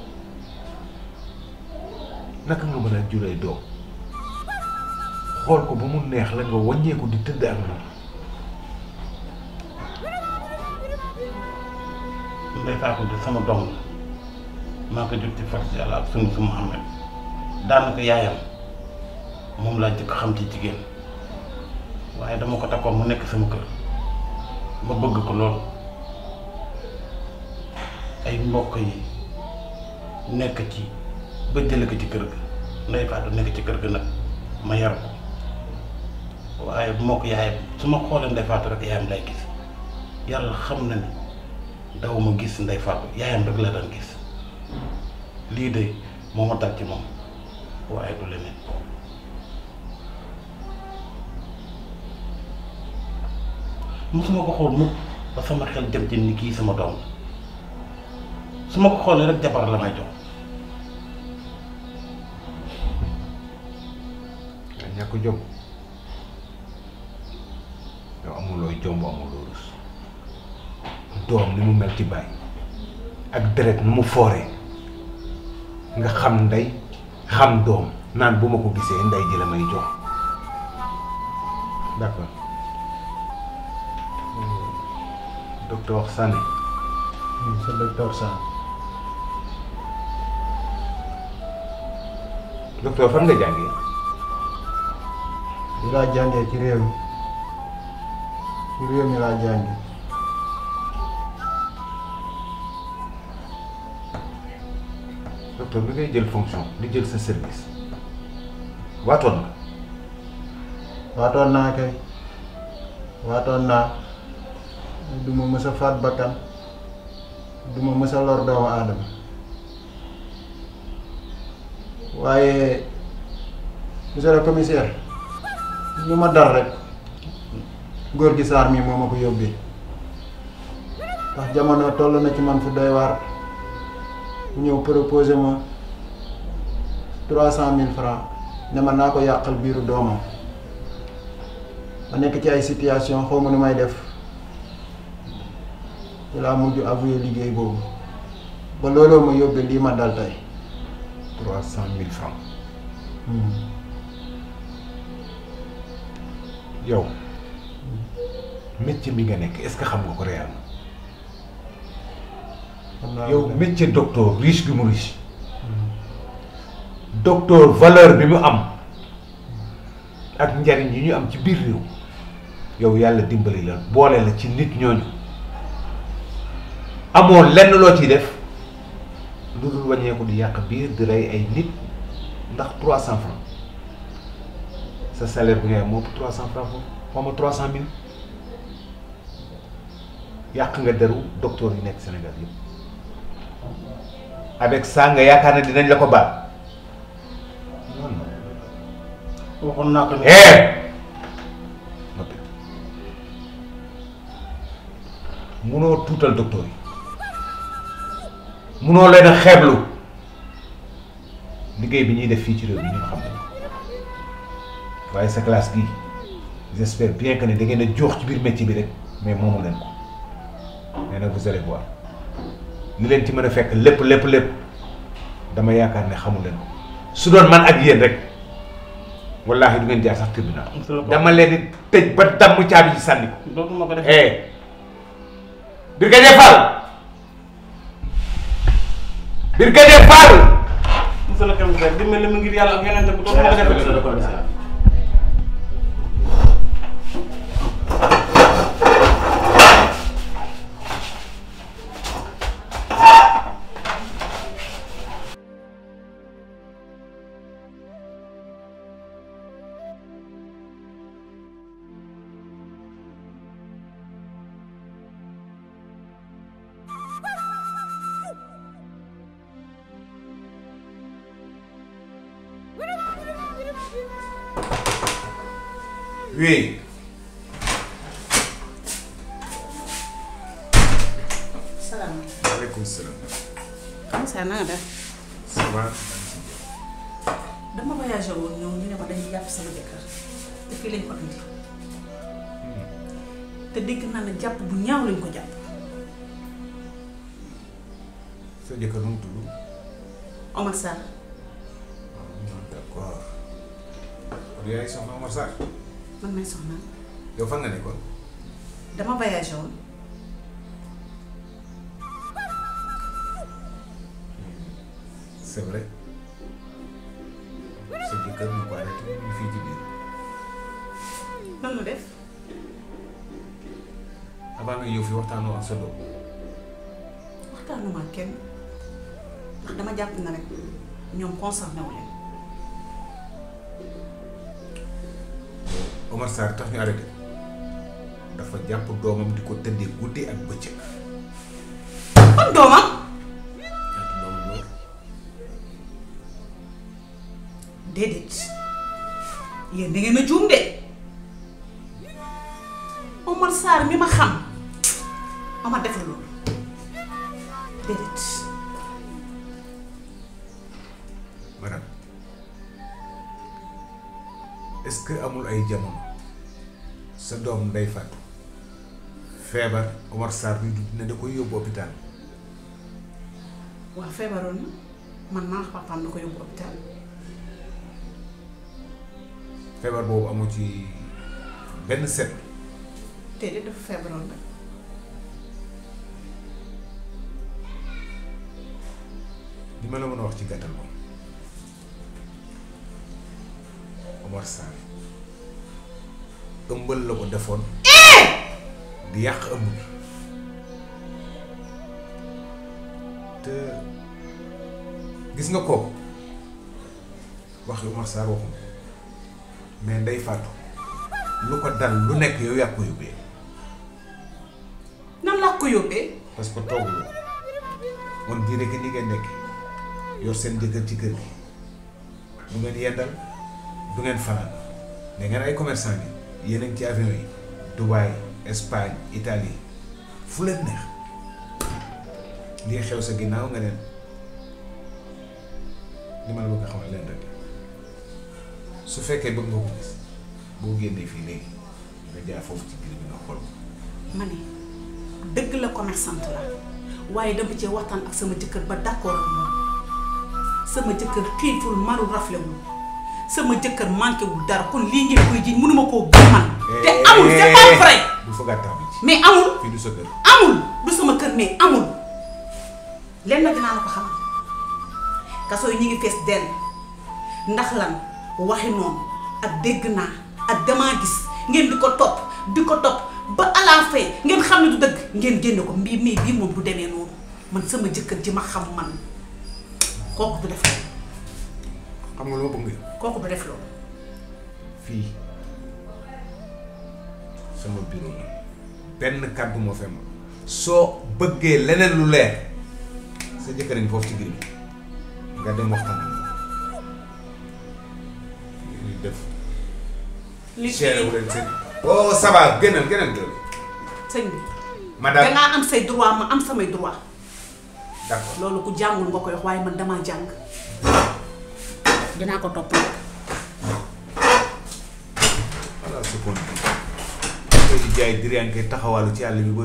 naka nga mën a juree doom xool ko ba mu neex la nga wàññeeku di tëdd ak moom Ndeye Fatou de sama doom la maa ko jot ci farce yàlla ak sunu su Muhammad daanaka yaayam moom laa njëkk xam ci jigéen waaye dama ko takkoon mu nekk sama kër ma bëgg ko lool ay mbokk yi nekk ci ba jële ko ci kër ga Ndeye Fatou nekk ci kër ga nag ma yar ko waaye bu ma ko yaayam su ma xoolee Ndeye Fatou rek yaayam lay gis yàlla xam na ni daw ma gis Ndeye Fatou yaayam rek la daan gis lii de moo ma dal ci moom waaye du leneen musuma ko xool mukk ba sama xel jëm ci ni kii sama doom la su ma ko xoolee rek jabar la may jox nga ñàkk jom yow amulooy jomb amuloo rus doom ni mu mel ci baay ak deret nu mu fooree nga xam ndey xam doom naan bu ma ko gisee ndey ji la may jox d'accord docteur Sané c'est docteur Sané docteur fan nga jàngee di laa jàngee ci réew mi ci réew mi laa jàngee docteur bi ngay jël fonction di jël sa service waatoon nga waatoon naa kay waatoon naa du ma mës a faat bakkan du ma mës a lor doomu aadama waaye monsieur le commissaire lu ma dal rek góor gi Sarr mi moo ma ko yóbbee ndax jamono toll na ci man fu doy waar mu ñëw proposé ma trois cent mille francs ne ma naa ko yàqal biiru doomam ma nekk ci ay situation xaw ma nu may def ci laa mujj avoué liggéey boobu ba looloo ma yóbbee lii ma dal tey trois cent mille francs yow métier mi nga nekk est-ce que xam nga ko réellement yow métier docteur riche bi mu riche docteur valeur bi mu am ak njariñ yi ñu am ci biir réew yow yàlla dimbali la boole la ci nit ñooñu amoo lenn loo ciy def lu dul wàññeeku di yàq biir di rey ay nit ndax trois cent francs sa salaire bi ngay am moo ëpp trois cent francs foofu xaw ma trois cent mille yàq nga deru docteur yi nekk Sénégal yëpp avec ça nga yaakaar ne dinañ la ko baal non non waxoon naa ko ne noppi munoo tuutal docteur yi munoo leen a xeeblu liggéey bi ñuy def fii ci réew mi ñun xam nañu waaye sa classe gii j'espère bien que ne da ngeen a joox ci biir métier bi rek mais moomu leen ko mais nag vous allez voir li leen ci mën a fekk lépp lépp lépp dama yaakaar ne xamu leen ko su doon man ak yéen rek wallaahi du ngeen jaar sax tribunal dama leen di tëj ba damm caabi ji sànni ko dootuma ko def eh Brigadier Fall Brigadier Fall monsieur le commissaire dimbali ma ngir yàlla ak yonente bi dootuma ko def oui salaamaaleykum. waaleykum salaam Moussa na nga def. ça va dama voyagé woon ñëw ñu ne ma dañuy jàpp sama jëkkër te fii lañ ko indi te dégg naa ne jàpp bu ñaaw lañ ko jàpp sa jëkkër nu mu tudd Omar Sarr d'accord kon yaay soxna Omar Sarr man may soxna yow fan nga nekkoon dama voyagé woon c'est vrai sa jëkkër mu ko arrêté mu ngi fii ci biir lan la def avant nga ñëw fi waxtaanoo ak sa doom waxtaanuma ak kenn ndax dama jàpp na rek ñoom concerné wu leen Omar Sarr tax ñu arrêté dafa jàpp doomam di ko tëddee guddi ak bëccëg kon doomam ñaata doom la yor déedéet yéen da ngeen a juum de Omar Sarr mi ma xam Omar def la loolu déedéet madame est-ce que amul ay jamono sa doom nday fàttu feebar Omar Sarr bi du ne da koy yóbbu hôpital waa feebaroon na man maa wax papaam na ko yóbbu hôpital feebar boobu amu ci benn set déedéet dafa feebaroon rek li ma la mën a wax ci gàttal moom Omar Sarr ëmbal la ko defoon di yàq ëmb bi te gis nga kooku waxi Omar Sarr waxum mais ndey fàttu lu ko dal lu nekk yow yaa ko yóbbee nan laa ko yóbbee parce que tooguloo on dirait que ni ngeen nekk yor seen jëkkër ci kër gi du ngeen yendal du ngeen fanaan ne ngeen ay commerçant bi yéen a ngi ci avion yi Dubaï Espagne Italie fu leen neex lii xew sa ginnaaw nga leen li ma la bëgg a xamal leen rek su fekkee bëgg nga ko gis boo génnee fii léegi nga jaar foofu ci biir bi nga xool ko ma ne dëgg la commerçante la waaye dama cee waxtaan ak sama jëkkër ba d'accord ak moom sama jëkkër xiiful marul raflewul sama jëkkër manqué wul dara kon lii ngeen koy jiñ mënuma koo gëm man te amul c'est pas vrai bu fa gàttal bi ci mais amul fii du sa kër amul du sama kër mais amul lenn nag dinaa la ko xamal kaso yi ñu ngi fees dell ndax lan waxi noonu ak dégg naa ak damaa gis ngeen di ko topp di ko topp ba à la fin ngeen xam ne du dëgg ngeen génne ko mbii mii bii moom du demee noonu man sama jëkkër ji ma xam man kooku du def loolu xam nga lu ma bëgg nga kooku du def loolu fii sama bureau la benn kàddu moo fi am soo bëggee leneen lu leer sa jëkkër ngi foofu ci gir bi nga dem waxtaan ak moom li def li seere wu leen seen oh ça va génnal génnal génnal sëñ bi madame dangaa am say droit ma am samay droit d'accord loolu ku jàngul nga koy wax waaye man damaa jàng dinaa ko topp voilà ce qu'on dit koy di jaay diriyanke taxawaalu ci àll bi ba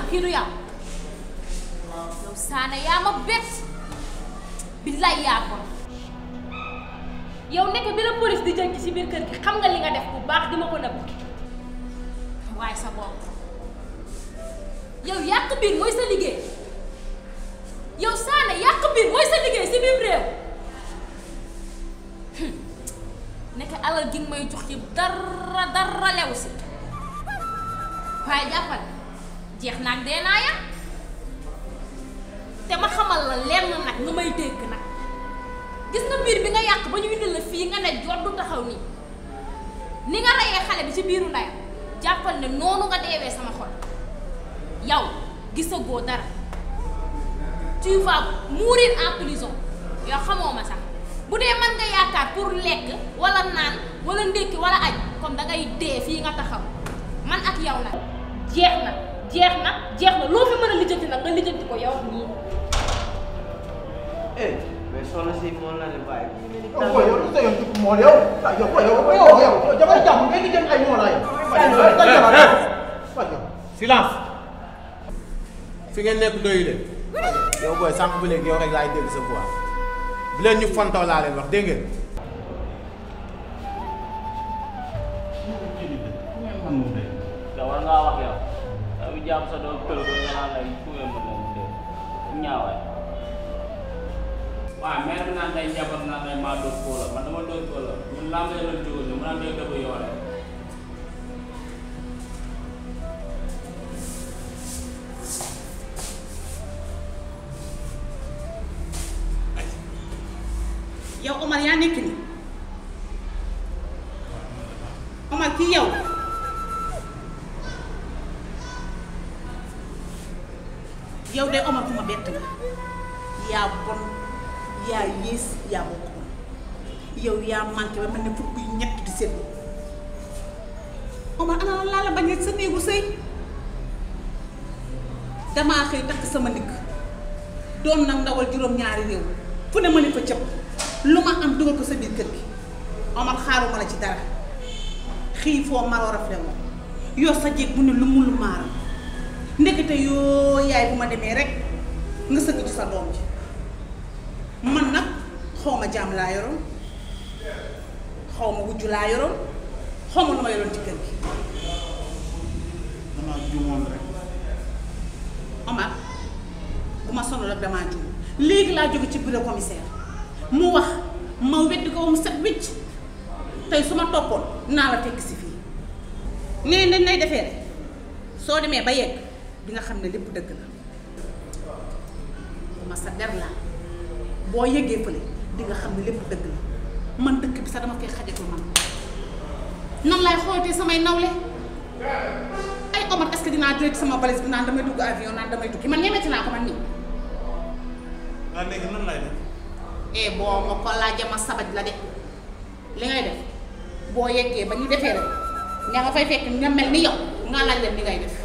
kii du yow yow Sané yaa ma bett billaay yaa ko yow nekk bi la police di jël ci biir kër gi xam nga li nga def bu baax di ma ko nëbb waaye sa bopp yow yàq biir mooy sa liggéey yow Sané yàq biir mooy sa liggéey si biir réew nekk alal gi nga may jox ci dara dara lew si waaye jàppal jeex naag dee naa ya te ma xamal la lenn nag nga may dégg nag gis nga biir bi nga yàq ba ñu indil la fii nga ne jot du taxaw nii ni nga reyee xale bi ci biiru ndeyam jàppal ne noonu nga deewee sama xol yow gisagoo dara tu vas mourir en prison yow xamoo ma sax bu dee mën nga yaakaar pour lekk wala naan wala ndékki wala añ comme dangay dee fii nga taxaw man ak yow nag jeex na jeex na jeex na loo fi mën a lijjanti nag nga lijjanti ko yow nii. eh mais soxna si moom la ne bàyyi. yow booy yow lu sa yoon dugg mool yow ah yow booy yow yow yow yow damay jàmm ngay di jëm ay mool yow. silence fi ngeen nekk doyu leen yow booy sànq ba léegi yow rek laay dégg sa voix bu leen ñu fontoo laa leen wax dégg ngeen yow war ngaa wax yow yow bi jàpp sa doom kël ko nga naan lay fu ngeen mën leen dégg ñaawaay waaw mère bi naan day njabar naan day maa dóor kóola man dama dóor kóola ñun lamb la jógal ni mu naan day dëbb yoole yow Omar yaa nekk nii Omar kii yow yow de Omar ku ma bett nga yaa bon yaa yées yaa bokk bon yow yaa manqué ba mel ne fukk yu ñett di seetlu Omar ana laa la bañ sa néegu sëy damaa xëy takk sama ndigg doon nag ndawal juróom-ñaari réew fu ne ma ne fa cëpp lu ma am dugal ko sa biir kër gi Omar xaaruma la ci dara xiifoo maroo rafle moom yor sa jéeg bu ne lu mu lu maaram ndekete yoo yaay bu ma demee rek nga sëgg ci sa doom ji man nag xaw ma jaam laa yoroon xaw ma wujju laa yoroon xaw ma lu ma yoroon ci kër gi damaa juumoon rek Omar bu ma sonal ak damaa juum léegi laa jóge ci bureau commissaire mu wax ma weddi ko ba mu set wicc tey su ma toppoon naa la fekk si fii nee dañ lay defee rek soo demee ba yegg di nga xam ne lépp dëgg la ma sa der laa boo yeggee fële di nga xam ne lépp dëgg la man dëkk bi sax dama fay xajatul man nan lay xooltee samay nawle ay Omar est-ce que dinaa jëlee ci sama valise bi naan damay dugg avion naan damay tukki man ñemeti naa ko man nii waa léegi nan lay def eh boo ma ko laajee ma sabaj la de li ngay def boo yeggee ba ñu defee rek ña nga fay fekk nga mel ni yow nga laaj leen li ngay def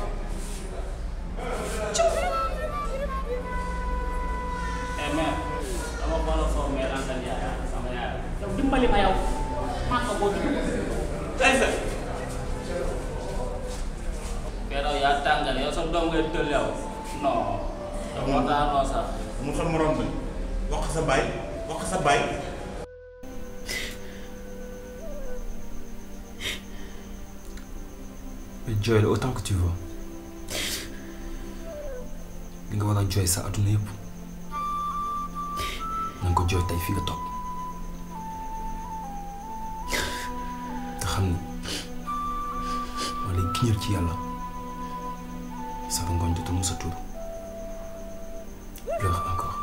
eh mère dama xoolal foofu mère Anta Ndiaye sama yaay. yow dimbali ma yow maa ko boo dugg tey sa keroog yaa tàngal yow sa doom ngay tël yow non dama daanoo sax mu xam morom bi wax sa baay wax sa baay mais jooy la autant que tu veux li nga war a jooy sa adduna yëpp na nga ko jooy tey fi nga toog te xam ni ma lay giñal ci yàlla sa rongoñ jotul mu sa tuur pleure encore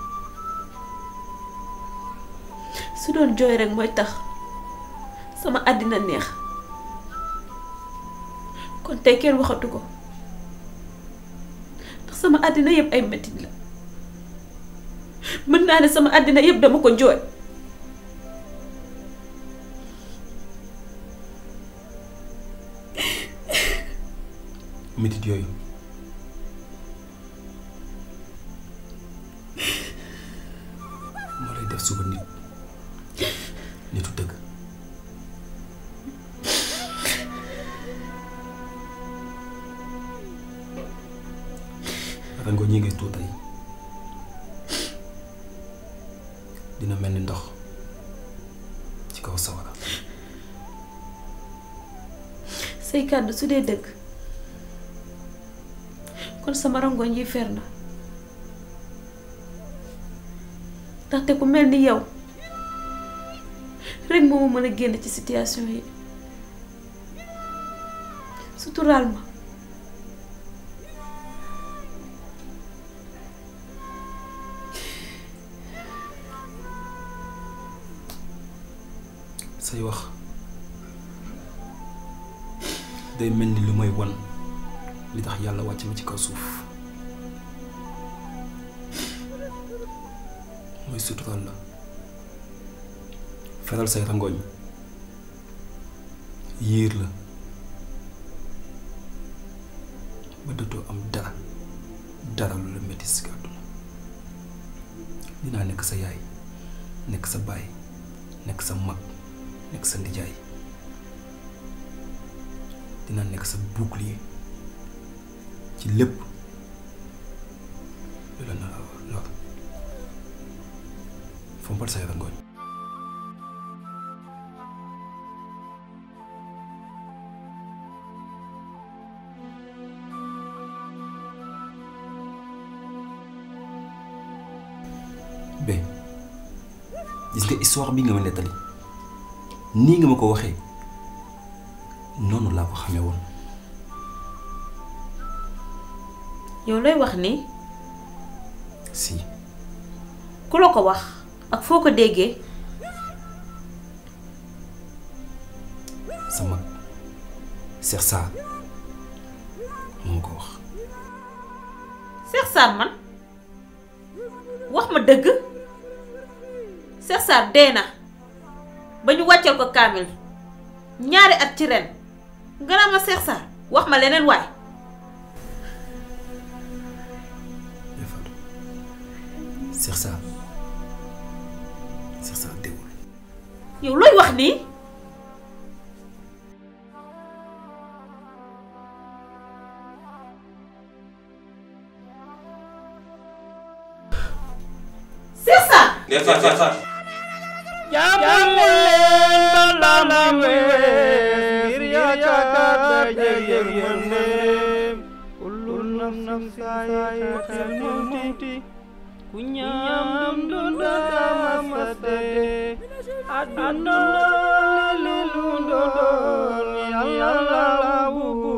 su doon jooy rek mooy tax sama àddina neex kon tey kenn waxatu ko ndax sama àddina yëpp ay mettit la mën naa ne sama àddina yëpp dama ko jooy métit yooyu moo lay def suba nit nitu dëgg rango ñi ngay tuur tey dina mel ni ndox ci kaw sawara say kàddu su dee dëgg kon sama rangoñ yi fer na ndaxte ku mel ni yow rek moo ma mën a génn ci situation yi suturaal ma say wax day mel ni lu may wan li tax yàlla wàcc ma ci kaw suuf mooy suturaal la feral say rangooñ yiir la ba dootoo am dara dara lu la metti si àdduna dinaa nekk sa yaay nekk sa baay nekk sa mag nekk sa ndijaay dinaa nekk sa bouclier ci lépp lu la nar a lor fompal say rangooñ be gis nga histoire bi nga ma nettali nii nga ma ko waxee noonu laa ko xamee woon yow lay wax ni si ku la ko wax ak foo ko déggee sama Cheikh Sarr moo ma ko wax Cheikh Sarr man wax ma dëgg Cheikh Sarr dee na ba ñu wàcceel ko kaamil ñaari at ci ren nga naa ma Cheikh Sarr wax ma leneen waay Cheikh Sarr Cheikh Sarr déwul yow looy wax nii Cheikh Sarr Defar defar. jaamu leen balaa muy wees ngir yaakaar daje yërmandeem kullu nafsin zaa'iqatul mawti ku ñam dundu dama dee àdduna li lu doon yàlla bu